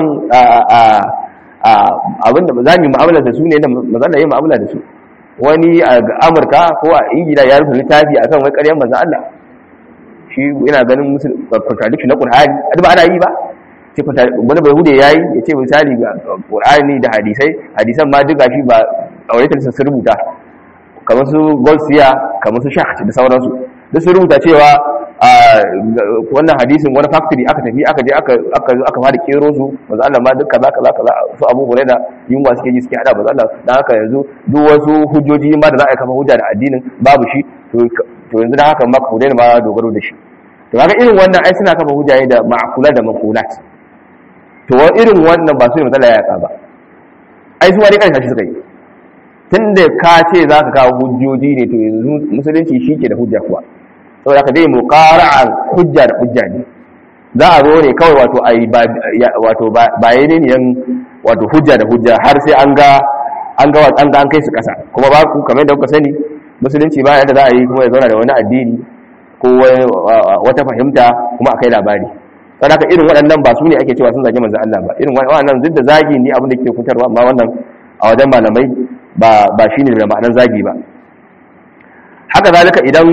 abin da za mu yi mu'amala da su ne da mazan da yi mu'amala da su wani a amurka ko a ingila ya rufe littafi akan wai ƙaryar manzan Allah shi yana ganin musu contradiction na Qur'ani a ba ana yi ba ce wani bai hude yayi ya ce misali ga Qur'ani da hadisai hadisan ma duka shi ba auratar sun rubuta kamar su Golsiya kamar su Shah da sauransu duk sun rubuta cewa wannan hadisin wani factory aka tafi aka je aka aka aka fara kero su manzo Allah ma duk kaza kaza kaza su Abu Hurairah yunwa suke ji suke hada manzo Allah dan haka yanzu duk wasu hujjoji ma da za a kafa hujja da addinin babu shi to to yanzu dan haka ma ku daina ma dogaro da shi to kaga irin wannan ai suna kafa hujja da ma'kula da maqulat to irin wannan ba su ne matsala ya ba ai su wani kansa shi suka yi tunda ka ce za ka kawo hujjoji ne to yanzu musulunci shi ke da hujja kuwa saboda ka dai muqara'an hujja da hujja ne za a zo ne kawai wato ai wato baye ne yan wato hujja da hujja har sai an ga an ga an ga an kai su kasa kuma ba ku kamar da kuka sani musulunci ba yadda za a yi kuma ya zauna da wani addini ko wata fahimta kuma akai labari dan haka irin waɗannan ba su ne ake cewa sun zage manzon Allah ba irin waɗannan duk da zagi ne abin da ke kutarwa amma wannan a wajen malamai ba ba shine da ma'anar zagi ba haka zalika idan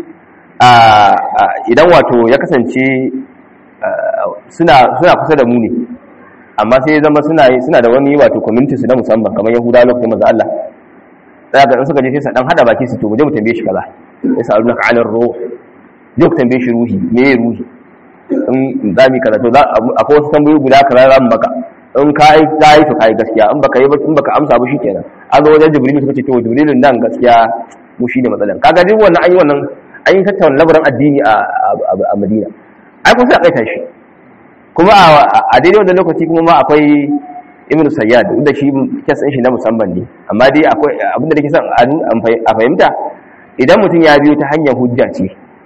idan wato ya kasance suna kusa da mu ne amma sai ya zama suna da wani wato community su na musamman kamar yahudawa lokacin maza Allah za ga suka je sai sa dan hada baki su to mu je mu tambaye shi kaza ya sa alunaka alar ruh je ku tambaye shi ruhi me ya ruhi in za mu kaza to akwai wasu tambayoyi guda kaza za mu maka in ka yi ta yi to ka yi gaskiya in baka yi in baka amsa ba shikenan an zo wajen jibrilu suka ce to jibrilun nan gaskiya mu shine matsalan kaga duk wannan an yi wannan an yi tattauna labarin addini a madina ai kun sai a kaita shi kuma a daidai wanda lokaci kuma ma akwai ibn sayyad duk da shi kes shi na musamman ne amma dai akwai abinda da ke son a fahimta idan mutum ya biyo ta hanyar hujja ce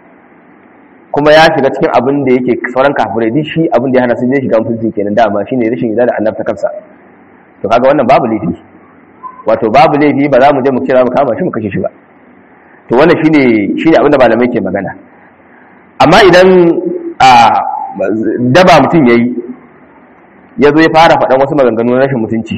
kuma ya shiga cikin abin da yake sauran kafirai duk shi abin da ya hana sun je shiga mutunci kenan dama shine rashin yarda da annabta kansa to kaga wannan babu laifi wato babu laifi ba za mu je mu kira mu kama shi mu kashe shi ba to wannan shine shine abinda malamai ke magana amma idan a daba mutum yayi ya zo ya fara faɗan wasu maganganu na rashin mutunci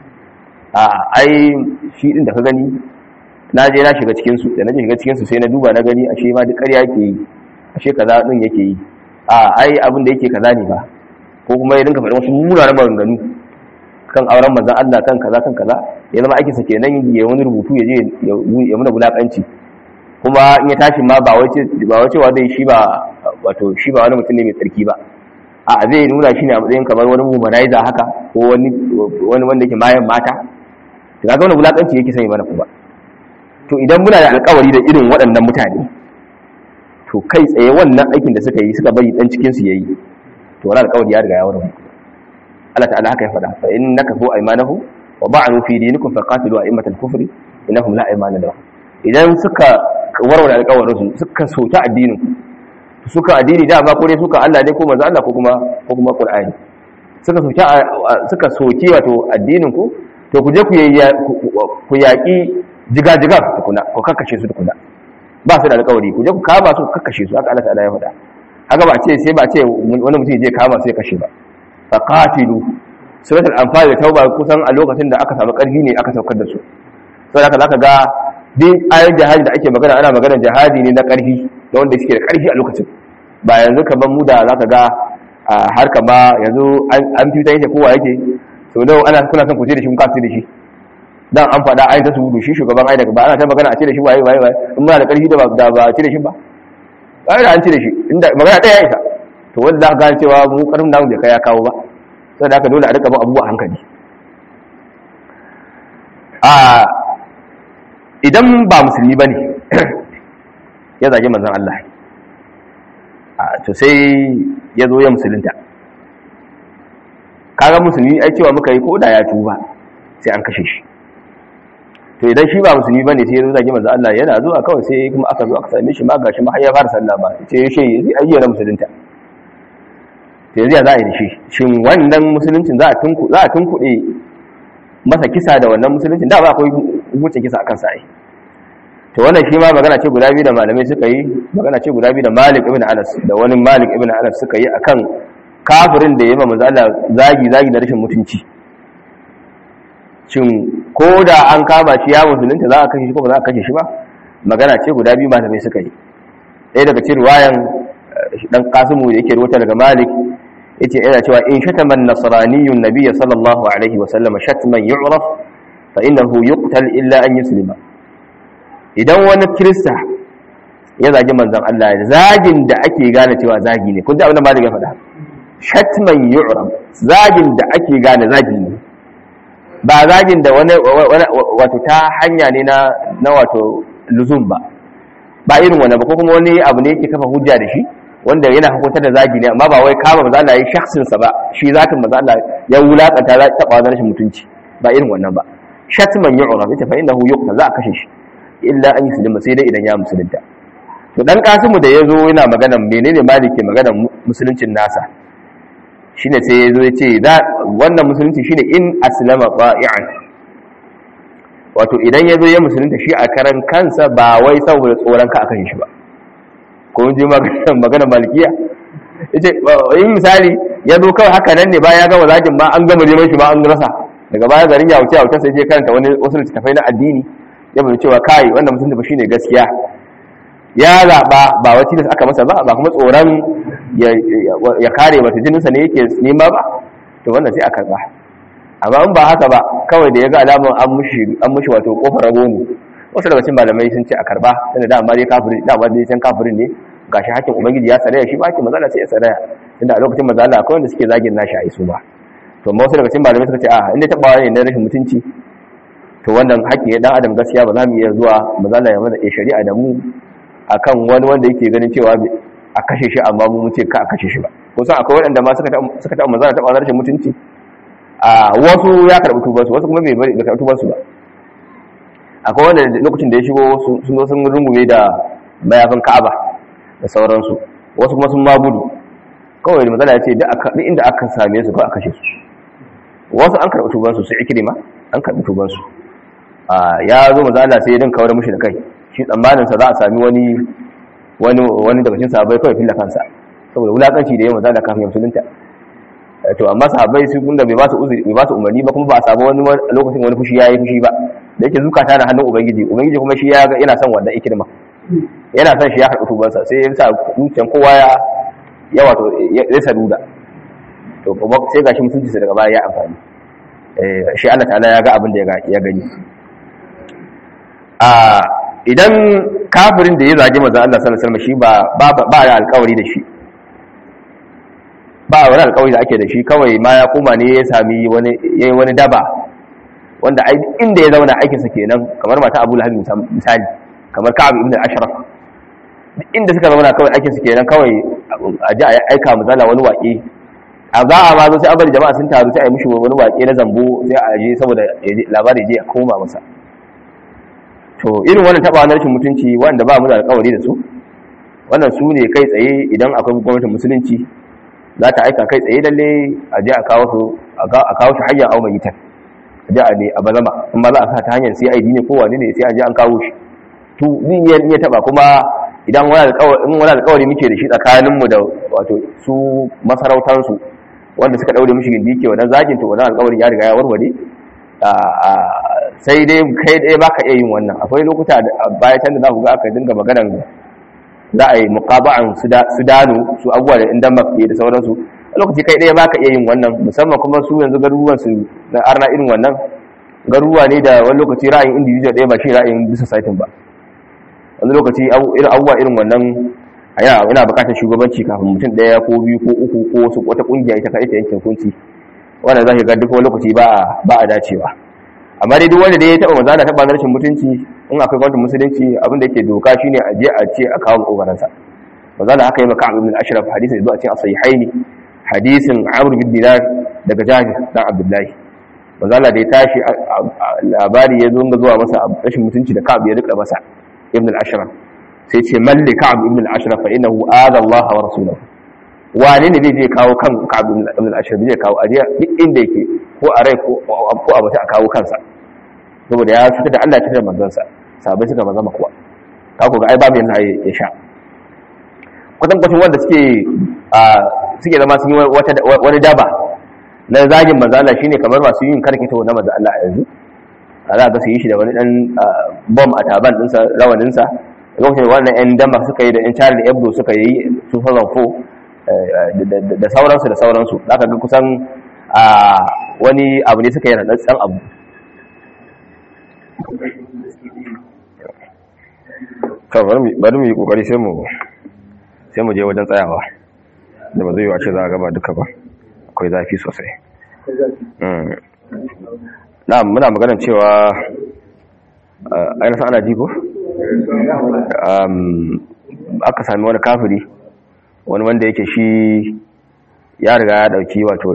a ai shi din da ka gani na je na shiga cikin su da na shiga cikin su sai na duba na gani ashe ma duk ƙarya yake yi ashe kaza din yake yi a ai abin da yake kaza ne ba ko kuma ya dinka faɗan wasu munanan maganganu kan auren manzon Allah kan kaza kan kaza ya zama aikinsa kenan ya wani rubutu ya je ya muna bulakanci kuma in ya tashi ma ba wace ba wace wa zai shi ba wato shi ba wani mutum ne mai tsarki ba a zai nuna shi ne a matsayin kamar wani womanizer haka ko wani wani wanda yake mayan mata to kaga wani bulakanci yake sanya mana kuma to idan muna da alƙawari da irin waɗannan mutane to kai tsaye wannan aikin da suka yi suka bari dan cikin su yayi to wannan alƙawari ya riga ya wurin Allah ta'ala haka ya faɗa fa innaka fu aymanahum wa ba'nu fi dinikum faqatilu a'immatal kufri innahum la aymana lahum idan suka warware alƙawarin su suka soki addinin suka addini da ba ko dai suka Allah ne ko manzo Allah ko kuma ko kuma Qur'ani suka soki suka soki wato addinin ku to ku je ku ku yaki jiga-jiga tukuna ku kakkashe su tukuna ba su da alƙawari ku je ku kama su kakkashe su haka Allah ta'ala ya faɗa haka ba ce sai ba ce wani mutum je kama su ya kashe ba faqatilu suratul anfal da tauba kusan a lokacin da aka samu karfi ne aka saukar da su sai haka zaka ga din ayoyin jihadi da ake magana ana magana jihadi ne na karfi da wanda suke da karfi a lokacin ba yanzu kaman mu da zaka ga har kama yanzu an fita yake kowa yake so da ana kuna son ku ce da shi kun kasu da shi dan an faɗa ai ta sudu shi shugaban ai daga ba ana ta magana a ce da shi waye waye waye in muna da karfi da ba da ba ce da shi ba ba da an ce da shi inda magana ɗaya ya isa to wanda za ka gane cewa mu karfin namu bai kai ya kawo ba sai da haka dole a rika bin abubuwa hankali a idan ba musulmi bane ya zage manzon Allah a to sai ya zo ya musulunta kaga musulmi ai cewa muka yi ko da ya tuba sai an kashe shi to idan shi ba musulmi bane sai ya zo zagi manzo Allah yana zuwa kawai sai kuma aka zo aka same shi ma gashi ma har ya fara sallah ba sai ya ce zai ayyana musulunta to yanzu ya za a yi da shi shin wannan musuluncin za a tunku za a tunkuɗe masa kisa da wannan musuluncin da ba akwai hukuncin kisa akan sa ai to wannan shi ma magana ce guda biyu da malamai suka yi magana ce guda biyu da Malik ibn Anas da wani Malik ibn Anas suka yi akan kafirin da ya yi manzo Allah zagi zagi da rashin mutunci shin ko da an kama shi ya musulunta za a kashe shi ko ba za a kashe shi ba magana ce guda biyu malamai suka yi ɗaya daga cikin ruwayan dan kasimu da yake ruwata daga malik yace yana cewa in shatama an-nasraniyyun nabiy sallallahu alaihi wa sallam shatman yu'raf fa innahu yuqtal illa an yuslima idan wani kirista ya zagi manzon Allah zagin da ake gane cewa zagi ne kun ji abin da malik ya faɗa shatman yu'raf zagin da ake gane zagi ne ba zagin da wani wato ta hanya ne na na wato luzum ba ba irin wani ba ko kuma wani abu ne yake kafa hujja da shi wanda yana hukuntar da zagi ne amma ba wai kama maza Allah ya shakhsin sa ba shi zatin maza Allah ya wulakanta za ta taba rashin mutunci ba irin wannan ba shatman yu'raf ita fa innahu yuqta za a kashe shi illa an yuslima sai dai idan ya musulunta to dan kasimu da yazo yana magana menene maliki magana musuluncin nasa shine sai yazo ya ce wannan musulunci shine in aslama qa'ian wato idan yazo ya musulunta shi a karan kansa ba wai saboda tsoron ka akan shi ba ko ji magana malikiya yace in misali ya zo kawai haka nan ne bayan ya gama zagin ma an gama neman shi ma an rasa daga baya garin ya wuce wuce sai je karanta wani wasu littattafai na addini ya bayyana cewa kai wanda musulunci ba shine gaskiya ya zaba ba wai tilas aka masa ba ba kuma tsoron ya kare mata jininsa ne yake nema ba to wannan sai a karba amma in ba haka ba kawai da ya ga alamun an mushi an mushi wato kofar rago ne wasu daga cikin malamai sun ce a karba tunda da amma dai kafirin da amma dai san kafirin ne gashi hakkin ubangiji ya saraya shi ba hakkin mazala sai ya saraya tunda a lokacin mazala akwai wanda suke zagin nashi a isu ba to amma wasu daga cikin malamai suka ce a inda tabawa ne na rashin mutunci to wannan hakki ne dan adam gaskiya ba za mu iya zuwa mazala ya mana shari'a da mu akan wani wanda yake ganin cewa a kashe shi amma mu ce ka a kashe shi ba kusan akwai waɗanda ma suka taɓa mazala taɓa rashin mutunci a wasu ya karɓi tubansu wasu kuma bai bari da karɓi tubansu ba akwai wanda lokacin da ya shigo sun zo sun rungume da mayafin ka'aba da sauransu wasu kuma sun ma gudu kawai da matsala ya ce duk inda aka same su kawai a kashe su wasu an karɓi tubansu su ikirima an karɓi tubansu ya zo matsala sai ya din kawar mushi da kai shi tsammaninsa za a sami wani wani wani daga cikin sahabbai kawai filla kansa saboda wulakanci da yawan matsala kafin musulunta to amma sahabbai su kun da bai ba su uzuri bai ba su umarni ba kuma ba a samu wani lokacin wani fushi yayi fushi ba da yake zukata na hannun ubangiji ubangiji kuma shi ya yana son wannan ikirma yana son shi ya karɓi tubansa sai ya sa zuciyan kowa ya ya wato ya saduda to kuma sai gashi mutunci sa daga baya ya amfani shi Allah ta'ala ya ga abin da ya gani a idan kafirin da ya zagi manzo Allah sallallahu alaihi wasallam shi ba ba ya alƙawari da shi ba wani alƙawari da ake da shi kawai ma ya koma ne ya sami wani yayi wani daba wanda inda ya zauna aikinsa kenan kamar mata Abu Lahab misali kamar Ka'ab ibn Ashraf inda suka zauna kawai aikinsa kenan kawai a ji a aika mu zala wani waƙe a za a ma zo sai an bari jama'a sun taru sai a yi mishi wani waƙe na zambo sai a je saboda labari je a koma masa to irin wannan taɓa wani rashin mutunci wanda ba mu da alƙawari da su wannan su ne kai tsaye idan akwai gwamnatin musulunci za ta aika kai tsaye lalle a je a kawo su a kawo shi hanyar au mai yitar a je a ne a bazama in ba za a sa ta hanyar CID ne ko wani ne sai a je an kawo shi to din ya iya taba kuma idan wani alƙawari in wani alƙawari muke da shi tsakanin mu da wato su masarautar su wanda suka daure mishi gindi ke wannan zakin to wannan alƙawarin ya riga ya warware sai dai kai dai baka iya yin wannan akwai lokuta baya can da za ku ga aka dinga maganar za a yi muqaba'an sudanu su abubuwa da inda mafi da sauransu a lokaci kai ɗaya baka iya yin wannan musamman kuma su yanzu garuruwan su na arna irin wannan garuruwa ne da wani lokaci ra'ayin individual ɗaya ba shi ra'ayin bisa saitin ba wani lokaci abubuwa irin wannan yana yana bukatar shugabanci kafin mutum ɗaya ko biyu ko uku ko wasu wata ƙungiya ita kai ta yankin hukunci wannan za ka ga duk wani lokaci ba ba a dacewa amma dai duk wanda da ya taɓa maza da taɓa rashin mutunci in akwai gwamnatin musulunci abin da yake doka shine a je a ce a kawo makogaransa maza da haka yi maka ibn al-ashraf hadisin da zuwa cikin as-sahihaini hadisin amr bin dinar daga jabir dan abdullahi manzo Allah da ya tashi labari ya zo zuwa masa rashin mutunci da Ka'ab ya rika masa ibn al-Ashraf sai ce malli Ka'ab ibn al-Ashraf fa innahu adha Allah wa rasulahu wane ne zai je kawo kan Ka'ab ibn al-Ashraf zai kawo aje duk inda yake ko a rai ko ko a bata a kawo kansa saboda ya fitar da Allah ya fitar da manzon sa sahabbai suka maza makuwa ka ku ga ai babu yana ya sha kwatan kwatan wanda suke suke zama sun yi wani daba na zagin manzo Allah shine kamar masu yin karkita na manzo Allah yanzu a za ga su yi shi da wani dan bom a taban dinsa rawanin sa lokacin wannan yan dama suka yi da yan Charlie Hebdo suka yi 2004 da sauransu da sauransu zaka ga kusan wani abu ne suka yi rantsatsen abu bari mu yi kokari sai mu sai mu je wajen tsayawa da ba zai yi wace za a gaba duka ba akwai zafi sosai na muna maganar cewa ainihin ana jiko aka sami wani kafiri wani wanda yake shi ya riga ya dauki wato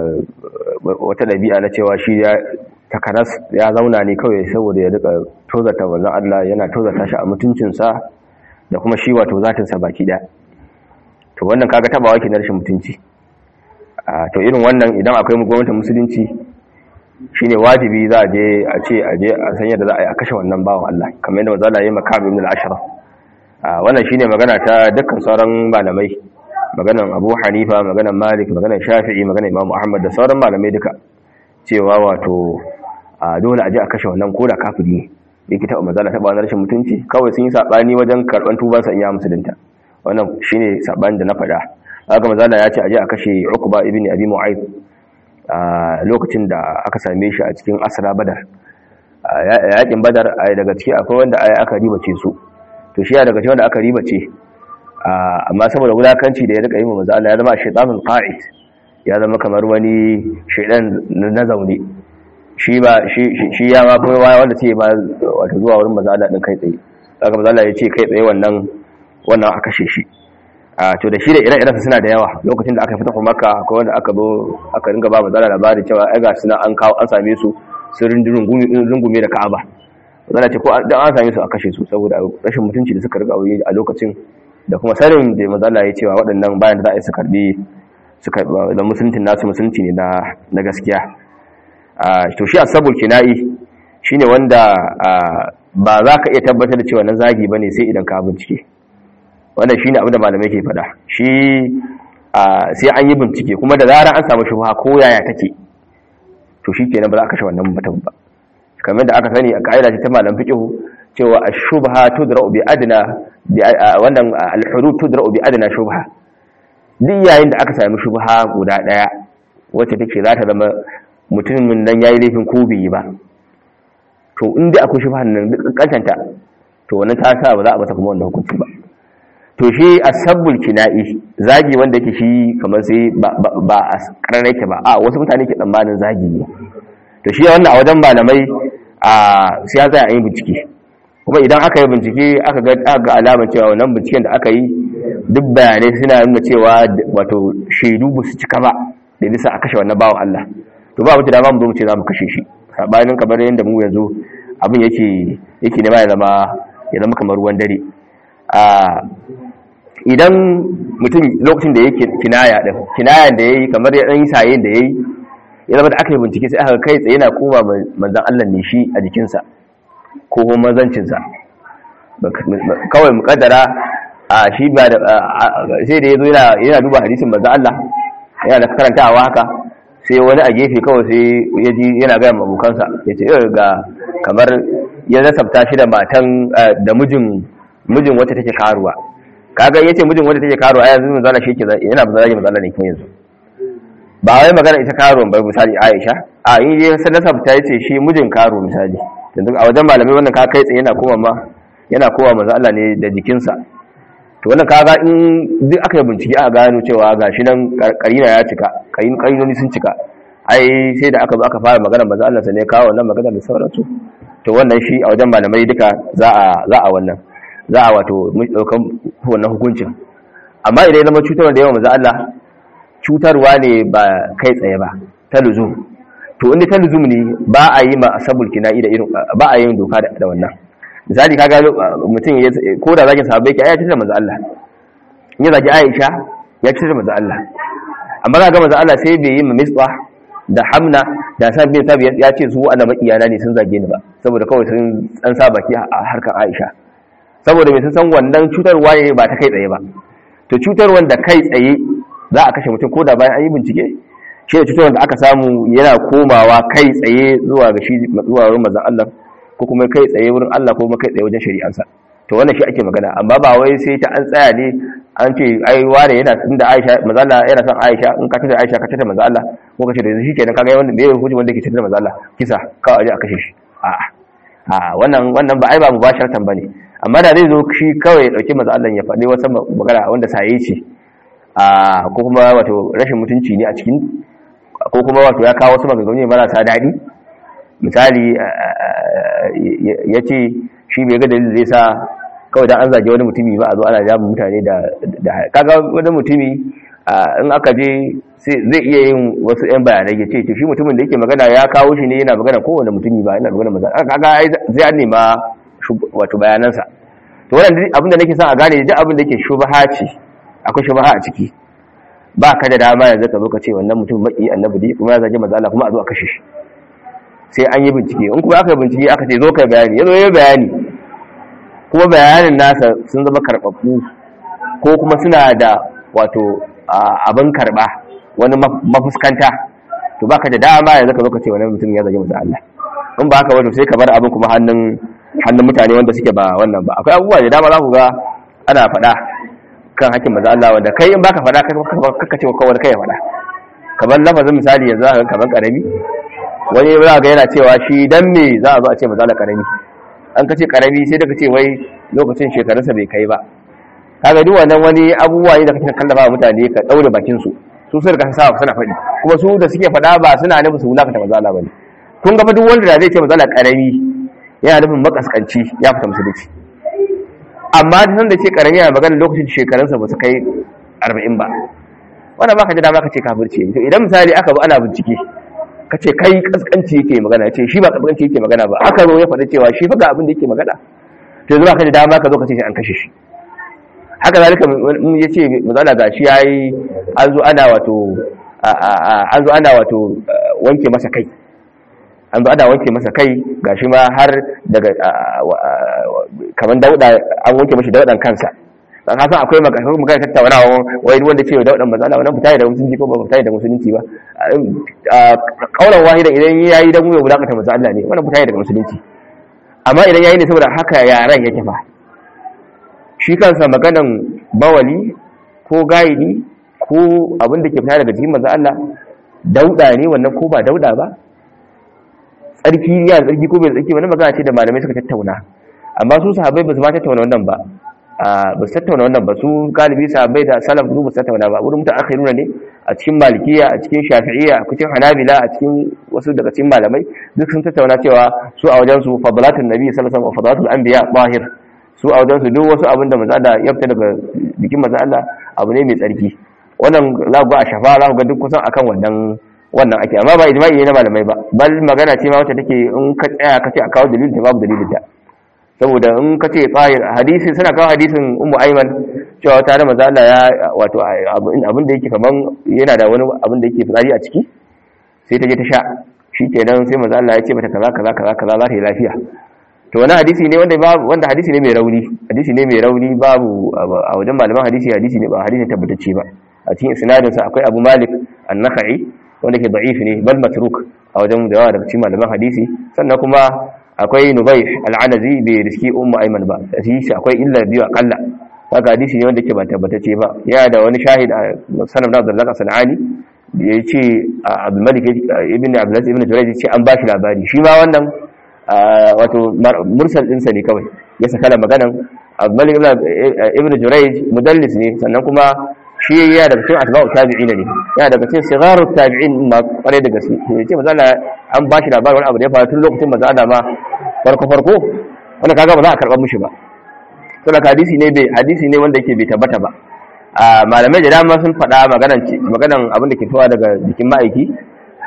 wata ɗabi'a na cewa shi ya takanas ya zauna ne kawai saboda ya rika tozata wanzan Allah yana tozata shi a mutuncinsa da kuma shi wato zatinsa baki ɗaya to wannan kaga tabawa ke na rashin mutunci to irin wannan idan akwai gwamnatin musulunci shine wajibi za a je a ce a je a san yadda za a yi a kashe wannan bawan Allah kamar yadda manzo ya maka ibn al-ashraf wannan shine magana ta dukkan sauran malamai maganan Abu Hanifa maganan Malik maganan Shafi'i maganan Imam Ahmad da sauran malamai duka cewa wato dole a je a kashe wannan koda kafiri ne yake taɓa manzo Allah taɓa wannan rashin mutunci kawai sun yi sabani wajen karban tubansa in ya musulunta wannan shine sabanin da na faɗa haka manzala ya ce aje a kashe Uqba ibn Abi Mu'ayth a lokacin da aka same shi a cikin asra Badar yakin Badar daga ciki akwai wanda ai aka ribace su to shi ya daga cikin wanda aka ribace amma saboda wulakanci da ya rika yi wa manzo Allah ya zama shaytanul qa'id ya zama kamar wani shaydan na zaune shi ba shi ya ma kuma wanda ce ba wato zuwa wurin manzo Allah din kai tsaye haka manzo Allah ya ce kai tsaye wannan wannan aka kashe shi to da shi da ire-irensa suna da yawa lokacin da aka fita kuma maka akwai wanda aka zo aka ringa ba mazala labari cewa ai ga suna an kawo an same su sun rungume da ka'aba mazala ce ko dan an same su a kashe su saboda rashin mutunci da suka riga yi a lokacin da kuma sanin da mazala ya cewa waɗannan bayan da za a yi su karbi su karbi da musuncin nasu musulunci ne na gaskiya to shi asabul kina'i shine wanda ba za ka iya tabbatar da cewa na zagi bane sai idan ka bincike wannan shine abin da malamai ke faɗa shi sai an yi bincike kuma da zarar an samu shubha ko yaya take to shi kenan ba za a kashe wannan mutum ba kamar da aka sani a ka'ida ta malam fiqh cewa ash-shubha tudra'u bi adna wannan al-hudud tudra'u bi adna shubha duk yayin da aka sami shubha guda daya wacce take za ta zama mutumin nan yayi laifin ko bai yi ba to inda akwai shubha nan duk kankanta to wannan ta sa ba za a masa kuma wannan hukunci ba to shi asabbul kina'i zagi wanda yake shi kamar sai ba a karar yake ba a wasu mutane ke tsammanin zagi ne to shi wannan a wajen malamai a sai ya tsaya a yi bincike kuma idan aka yi bincike aka ga alamar cewa wannan binciken da aka yi duk bayanai suna nuna cewa wato shaidu ba su cika ba da bisa a kashe wannan bawan Allah to ba mutu da ba mu zo mu ce za mu kashe shi sabanin kamar yadda mu yanzu abin yake yake ne ba ya zama ya zama kamar ruwan dare idan mutum lokacin da yake kinaya din kinayan da yayi kamar ya dan yi sayen da yayi ya zama da aka yi bincike sai aka kai tsaye yana koma manzon Allah ne shi a jikinsa ko kuma mazancin sa kawai mukaddara a shi ba da sai da yazo yana yana duba hadisin manzon Allah yana da karantawa haka sai wani a gefe kawai sai ya ji yana ga abokansa yace ga kamar ya nasabta shi da matan da mijin mijin wacce take karuwa kaga yace mijin wanda take karo ai yanzu manzala shi ke yana zagi manzala ne kuma yanzu ba wai magana ita karo ba misali Aisha a in dai sallallahu ta yace shi mijin karo misali yanzu a wajen malamai wannan ka kai tsaye yana koma ma yana kowa manzo Allah ne da jikinsa to wannan kaga in duk aka yi bincike aka gano cewa gashi nan karina ya cika kayin karinoni sun cika ai sai da aka zo aka fara magana manzo Allah sai ne kawo wannan magana da sauransu to wannan shi a wajen malamai duka za a za a wannan za a wato ɗaukan wannan hukuncin amma idan zama cutarwa da yawan maza Allah cutarwa ne ba kai tsaye ba ta luzu to inda ta luzum ne ba a yi ma asabul kina'i da irin ba a yin doka da wannan misali kaga mutum ya ko da zaki sahabbai ki ayatin manzo Allah in ya zaki Aisha ya ci manzo Allah amma ga manzo Allah sai bai yi ma misbah da hamna da san bin sabi ya ce su ana makiyana ne sun zage ni ba saboda kawai sun an sa baki a harkar Aisha saboda mai sun san wannan cutarwa ne ba ta kai tsaye ba to cutarwar da kai tsaye za a kashe mutum ko da bayan an yi bincike shi da cutarwar da aka samu yana komawa kai tsaye zuwa ga shi zuwa wurin manzon Allah ko kuma kai tsaye wurin Allah ko kuma kai tsaye wajen shari'ansa to wannan shi ake magana amma ba wai sai ta an tsaya ne an ce ai wane yana inda Aisha manzo Allah yana son Aisha in ka tada Aisha ka tada manzo Allah ko ka ce da shi kenan kaga wanda me hukunci wanda ke tada manzo Allah kisa ka aje a kashe shi a a wannan wannan ba ai ba mubasharatan bane amma da zai zo shi kawai ya dauki manzo Allah ya faɗi wata magana wanda saye ce a ko kuma wato rashin mutunci ne a cikin ko kuma wato ya kawo wasu maganganu marasa daɗi misali ya ce shi bai ga dalilin zai sa kawai dan an zage wani mutumi ba a zo ana jami mutane da kaga wani mutumi in aka je zai iya yin wasu yan bayanai ya ce shi mutumin da yake magana ya kawo shi ne yana magana kowane mutumi ba yana magana magana kaga zai an nema wato bayanansa to wannan abin da nake son a gane duk abin da yake shubaha ce akwai shubaha a ciki ba ka da dama yanzu ka zo ka ce wannan mutum maki annabi dai kuma ya zage manzo Allah kuma a zo a kashe shi sai an yi bincike in kuma aka yi bincike aka ce zo kai bayani ya zo ya bayani kuma bayanin nasa sun zama karɓaɓɓu ko kuma suna da wato abin karɓa wani mafuskanta to baka da dama yanzu ka zo ka ce wani mutum ya zage masa Allah in ba haka wato sai ka bar abin kuma hannun hannun mutane wanda suke ba wannan ba akwai abubuwa da dama za ku ga ana faɗa kan hakkin maza Allah wanda kai in baka faɗa kaka ce kawai kai ya faɗa kamar lafazin misali yanzu za ka kamar karami wani za ga yana cewa shi dan me za a zo a ce maza Allah karami an kace karami sai daga ce wai lokacin shekarunsa bai kai ba kaga duk wannan wani abubuwa ne da kake kallafa mutane ka daure bakin su su sun riga sa suna faɗi kuma su da suke faɗa ba suna nufin su wulaka ta mazala bane kun ga duk wanda da zai ce mazala karami yana nufin makaskanci ya fita musulunci amma da san da ce karami yana magana lokacin shekarunsa ba su kai 40 ba wannan baka ji dama ka ce kafirci to idan misali aka bi ana bincike ka ce kai kaskanci yake magana ya ce shi ba kaskanci yake magana ba aka zo ya faɗi cewa shi fa ga abin da yake magana to yanzu ka da dama ka zo ka ce shi an kashe shi haka zalika mun ya ce mazala ga shi yayi an zo ana wato an zo ana wato wanke masa kai an zo ana wanke masa kai gashi ma har daga kamar dauda an wanke mashi daudan kansa dan ka san akwai magana magana tattaunawa wai wanda ce daudan mazala wannan fita da musulunci ko ba fita da musulunci ba kaulan wahida idan yayi dan mu ya bulakata manzo Allah ne wannan fita daga musulunci amma idan yayi ne saboda haka yaran yake fa shi kansa maganan bawali ko gaidi ko abin da ke fita daga jikin manzo Allah dauda ne wannan ko ba dauda ba tsarki ya tsarki ko bai tsarki wannan magana ce da malamai suka tattauna amma su sahabbai ba su ma tattauna wannan ba ba su tattauna wannan ba su galibi sahabbai da salaf su ba su tattauna ba wurin mutan akhiruna ne a cikin malikiya a cikin shafi'iyya a cikin hanabila a cikin wasu daga cikin malamai duk sun tattauna cewa su a wajen su fadalatun nabi sallallahu alaihi wasallam fadalatul anbiya zahir su a wajen su duk wasu abin da manzo Allah ya fita daga jikin manzo Allah abu ne mai tsarki wannan za ku ga a shafa za ku ga duk kusan akan wannan wannan ake amma ba ijma'i ne na malamai ba bal magana ce ma wacce take in ka tsaya ka ce a kawo dalilin ta babu dalilin ta saboda in ka ce tsahir hadisi suna kawo hadisin ummu aiman cewa ta da manzo Allah ya wato abin da yake kaman yana da wani abin da yake fitsari a ciki sai ta je ta sha shikenan sai manzo Allah ya ce mata kaza kaza kaza kaza za ta yi lafiya to wani hadisi ne wanda babu wanda hadisi ne mai rauni hadisi ne mai rauni babu a wajen malaman hadisi hadisi ne ba hadisi tabbatacce ba a cikin isnadin sa akwai Abu Malik an-Nakhai wanda ke da'if ne bal matruk a wajen da yawa daga cikin malaman hadisi sannan kuma akwai Nubayh al-Anazi bai riski Ummu Ayman ba shi akwai illa biyu akalla haka hadisi ne wanda ke ba tabbatacce ba ya da wani shahid a sanan Abdullah Sanani da ya ce Abdul Malik ibn Abdul ibn Jurayj ya ce an ba shi labari shi ma wannan wato mursal ɗinsa ne kawai ya saka da maganan abdulmalik ibn jurayj mudallis ne sannan kuma shi ya daga cikin atba'u tabi'ina ne ya daga cikin sigaru tabi'in ma kware da gaske ne ce maza an ba shi labarin wani abu da ya faru tun lokacin maza da ma farko farko wanda kaga ba za a karɓar mushi ba to da hadisi ne bai hadisi ne wanda yake bai tabbata ba malamai da dama sun faɗa maganan maganan abin da ke fitowa daga jikin ma'aiki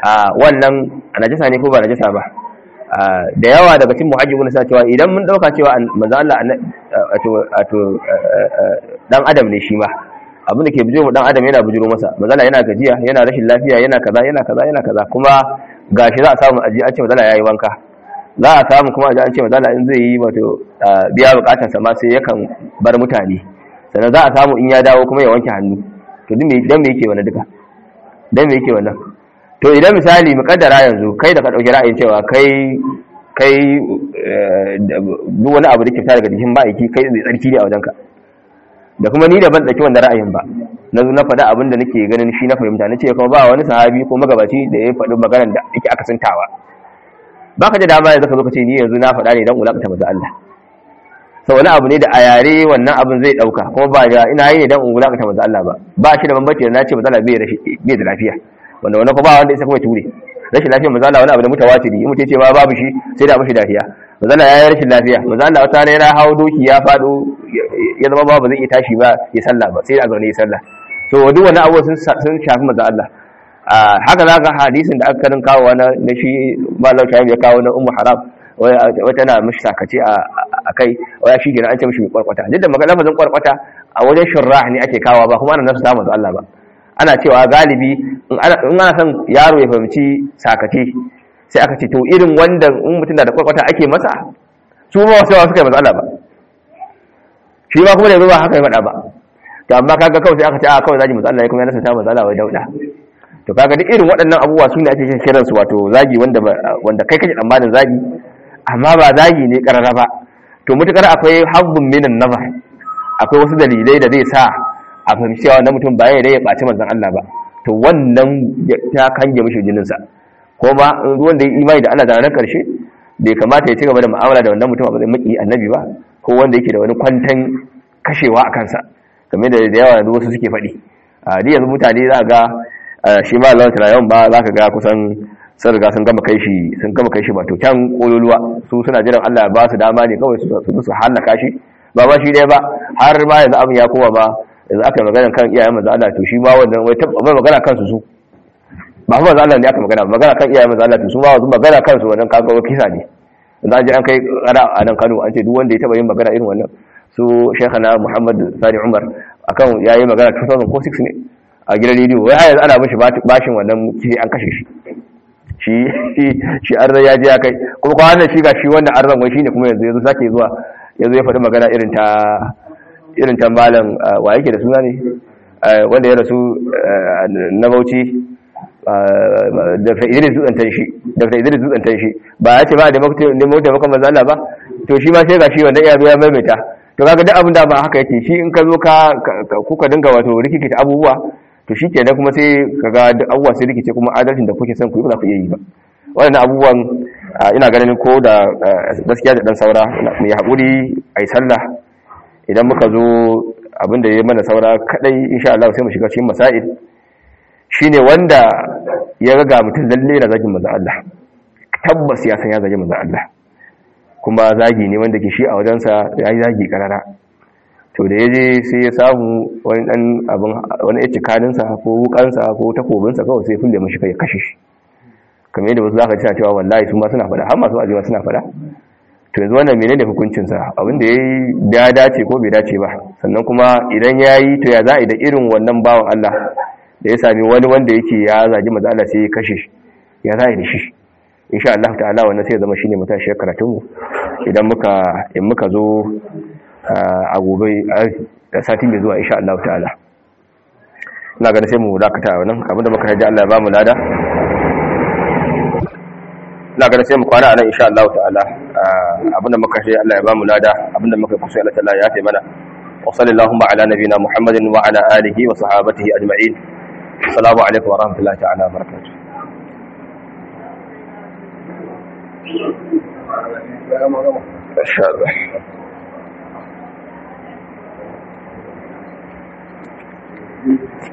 wannan najasa ne ko ba najasa ba da yawa daga cikin muhajjibun sa cewa idan mun dauka cewa manzo Allah wato wato dan adam ne shi ma abin da ke bijiro dan adam yana bijiro masa manzo Allah yana gajiya yana rashin lafiya yana kaza yana kaza yana kaza kuma gashi za a samu aji an ce manzo Allah yayi wanka za a samu kuma aji an ce manzo Allah in zai yi wato biya bukatar sa ma sai yakan bar mutane sannan za a samu in ya dawo kuma ya wanke hannu to duk me dan me yake wannan duka dan me yake wannan to idan misali mukaddara yanzu kai da ka dauki ra'ayin cewa kai kai duk wani abu da ke fita daga jikin ma'aiki kai zai tsarki ne a wajenka da kuma ni da ban dauki wannan ra'ayin ba na zo na faɗa abin da nake ganin shi na fahimta na ce kuma ba wani sahabi ko magabaci da ya faɗi maganar da yake akasantawa ba ka da dama yanzu ka zo ka ce ni yanzu na faɗa ne dan ulakata maza Allah sau wani abu ne da a yare wannan abin zai ɗauka kuma ba da ina yi ne dan ulakata maza Allah ba ba shi da bambanci da na ce maza Allah bai da lafiya wanda wani kuma ba wanda isa kuma ture rashin lafiya maza Allah wani abu da mutawatiri in mutum ce ma babu shi sai da mashi lafiya maza Allah ya yi rashin lafiya maza Allah wata rana ya hau doki ya faɗo ya zama ba zai iya tashi ba ya sallah ba sai a zaune ya sallah to duk wani abu sun shafi maza Allah haka za ka hadisin da aka karin kawo na shi malam shahim ya kawo na ummu haram wata na mishi sakace a kai waya shi gina an ce mishi mai kwarkwata duk da magana lafazin kwarkwata a wajen shirrah ne ake kawo ba kuma ana nasu samun Allah ba ana cewa galibi in ana son yaro ya fahimci sakace sai aka ce to irin wanda in mutum da kwarkwata ake masa su ma wasu suka yi masu Allah ba shi ma kuma da yanzu ba haka ya faɗa ba to amma kaga kawai sai aka ce a kawai zaji masu Allah ya kuma ya nasa ta masu Allah wai dauda to kaga duk irin waɗannan abubuwa su ne ake kiran su wato zagi wanda wanda kai kake tsammanin zagi amma ba zagi ne karara ba to mutukar akwai habbun minan nazar akwai wasu dalilai da zai sa a fahimci cewa wannan mutum ba ya ya ɓaci manzon Allah ba to wannan ta kange mishi jinin sa ko ma ruwan da ya imani da Allah da ranar karshe bai kamata ya ci gaba da mu'amala da wannan mutum a matsayin maki annabi ba ko wanda yake da wani kwantan kashewa a kansa kamar da da yawa wasu suke faɗi a yanzu mutane za ga shi ma Allah ta yawan ba za ka ga kusan sun riga sun gama kai shi sun gama kai shi ba to can kololuwa su suna jiran Allah ba su dama ne kawai su su halaka shi ba ba shi dai ba har ma yanzu abin ya koma ba yanzu aka yi magana kan iyayen manzo Allah to shi ma wannan wai tabba magana kansu su ba fa manzo Allah ne aka magana magana kan iyayen manzo Allah to su ma wasu magana kansu wannan kaga kisa ne yanzu an je an kai kara a nan Kano an ce duk wanda ya taba yin magana irin wannan su Sheikhana Muhammad Sani Umar akan yayi magana 2006 ne a gidan rediyo wai har yanzu ana mishi bashin wannan kifi an kashe shi shi shi arzan ya je ya kai kuma kwanan shi ga shi wannan arzan wai shine kuma yanzu yanzu sake zuwa yanzu ya faɗi magana irin ta irin ta malam wa yake da suna ne wanda ya rasu na Bauchi Dr. Idris Dutsen shi Dr. Idris Dutsen shi ba ya ce ba da nemo taimakon manzo Allah ba to shi ma sai ga shi wanda ya zo ya maimaita to kaga duk abin da ba haka yake shi in ka zo ka kuka dinga wato rikikita abubuwa to shi kenan kuma sai kaga duk abubuwa sai rikice kuma adalcin da kuke son ku yi ba za ku iya yi ba waɗannan abubuwan ina ganin ko da gaskiya da dan saura mu yi haƙuri a yi sallah idan muka zo abin da ya mana saura kadai insha Allah sai mu shiga cikin masail shine wanda ya ga mutum lalle na zagin manzo Allah tabbas ya san ya zagi manzo Allah kuma zagi ne wanda ke shi a wajensa ya yi zagi karara to da ya je sai ya samu wani dan abin wani ya cikaninsa ko wukansa ko takobinsa kawai sai fulle mashi kai ya kashe shi kamar yadda wasu zaka ci cewa wallahi su ma suna fada har masu ajiwa suna fada to yanzu wannan menene hukuncin sa abin da yayi ya dace ko bai dace ba sannan kuma idan yayi to ya za da irin wannan bawan Allah da ya sami wani wanda yake ya zagi manzo Allah sai ya kashe shi ya za da shi insha Allah ta'ala wannan sai ya zama shine matashiyar karatun mu idan muka in muka zo a gobe da sati mai zuwa insha Allah ta'ala ina ganin sai mu dakata wannan abinda muka haji Allah ya ba mu lada ina ganin sai mu kwana a nan insha Allah ta'ala abinda muka haji Allah ya ba mu lada abinda muka kusa Allah ta'ala ya taimana wa sallallahu ala nabina Muhammadin wa ala alihi wa sahabatihi ajma'in assalamu alaikum wa rahmatullahi ta'ala wa barakatuh Masha Allah. Thank you.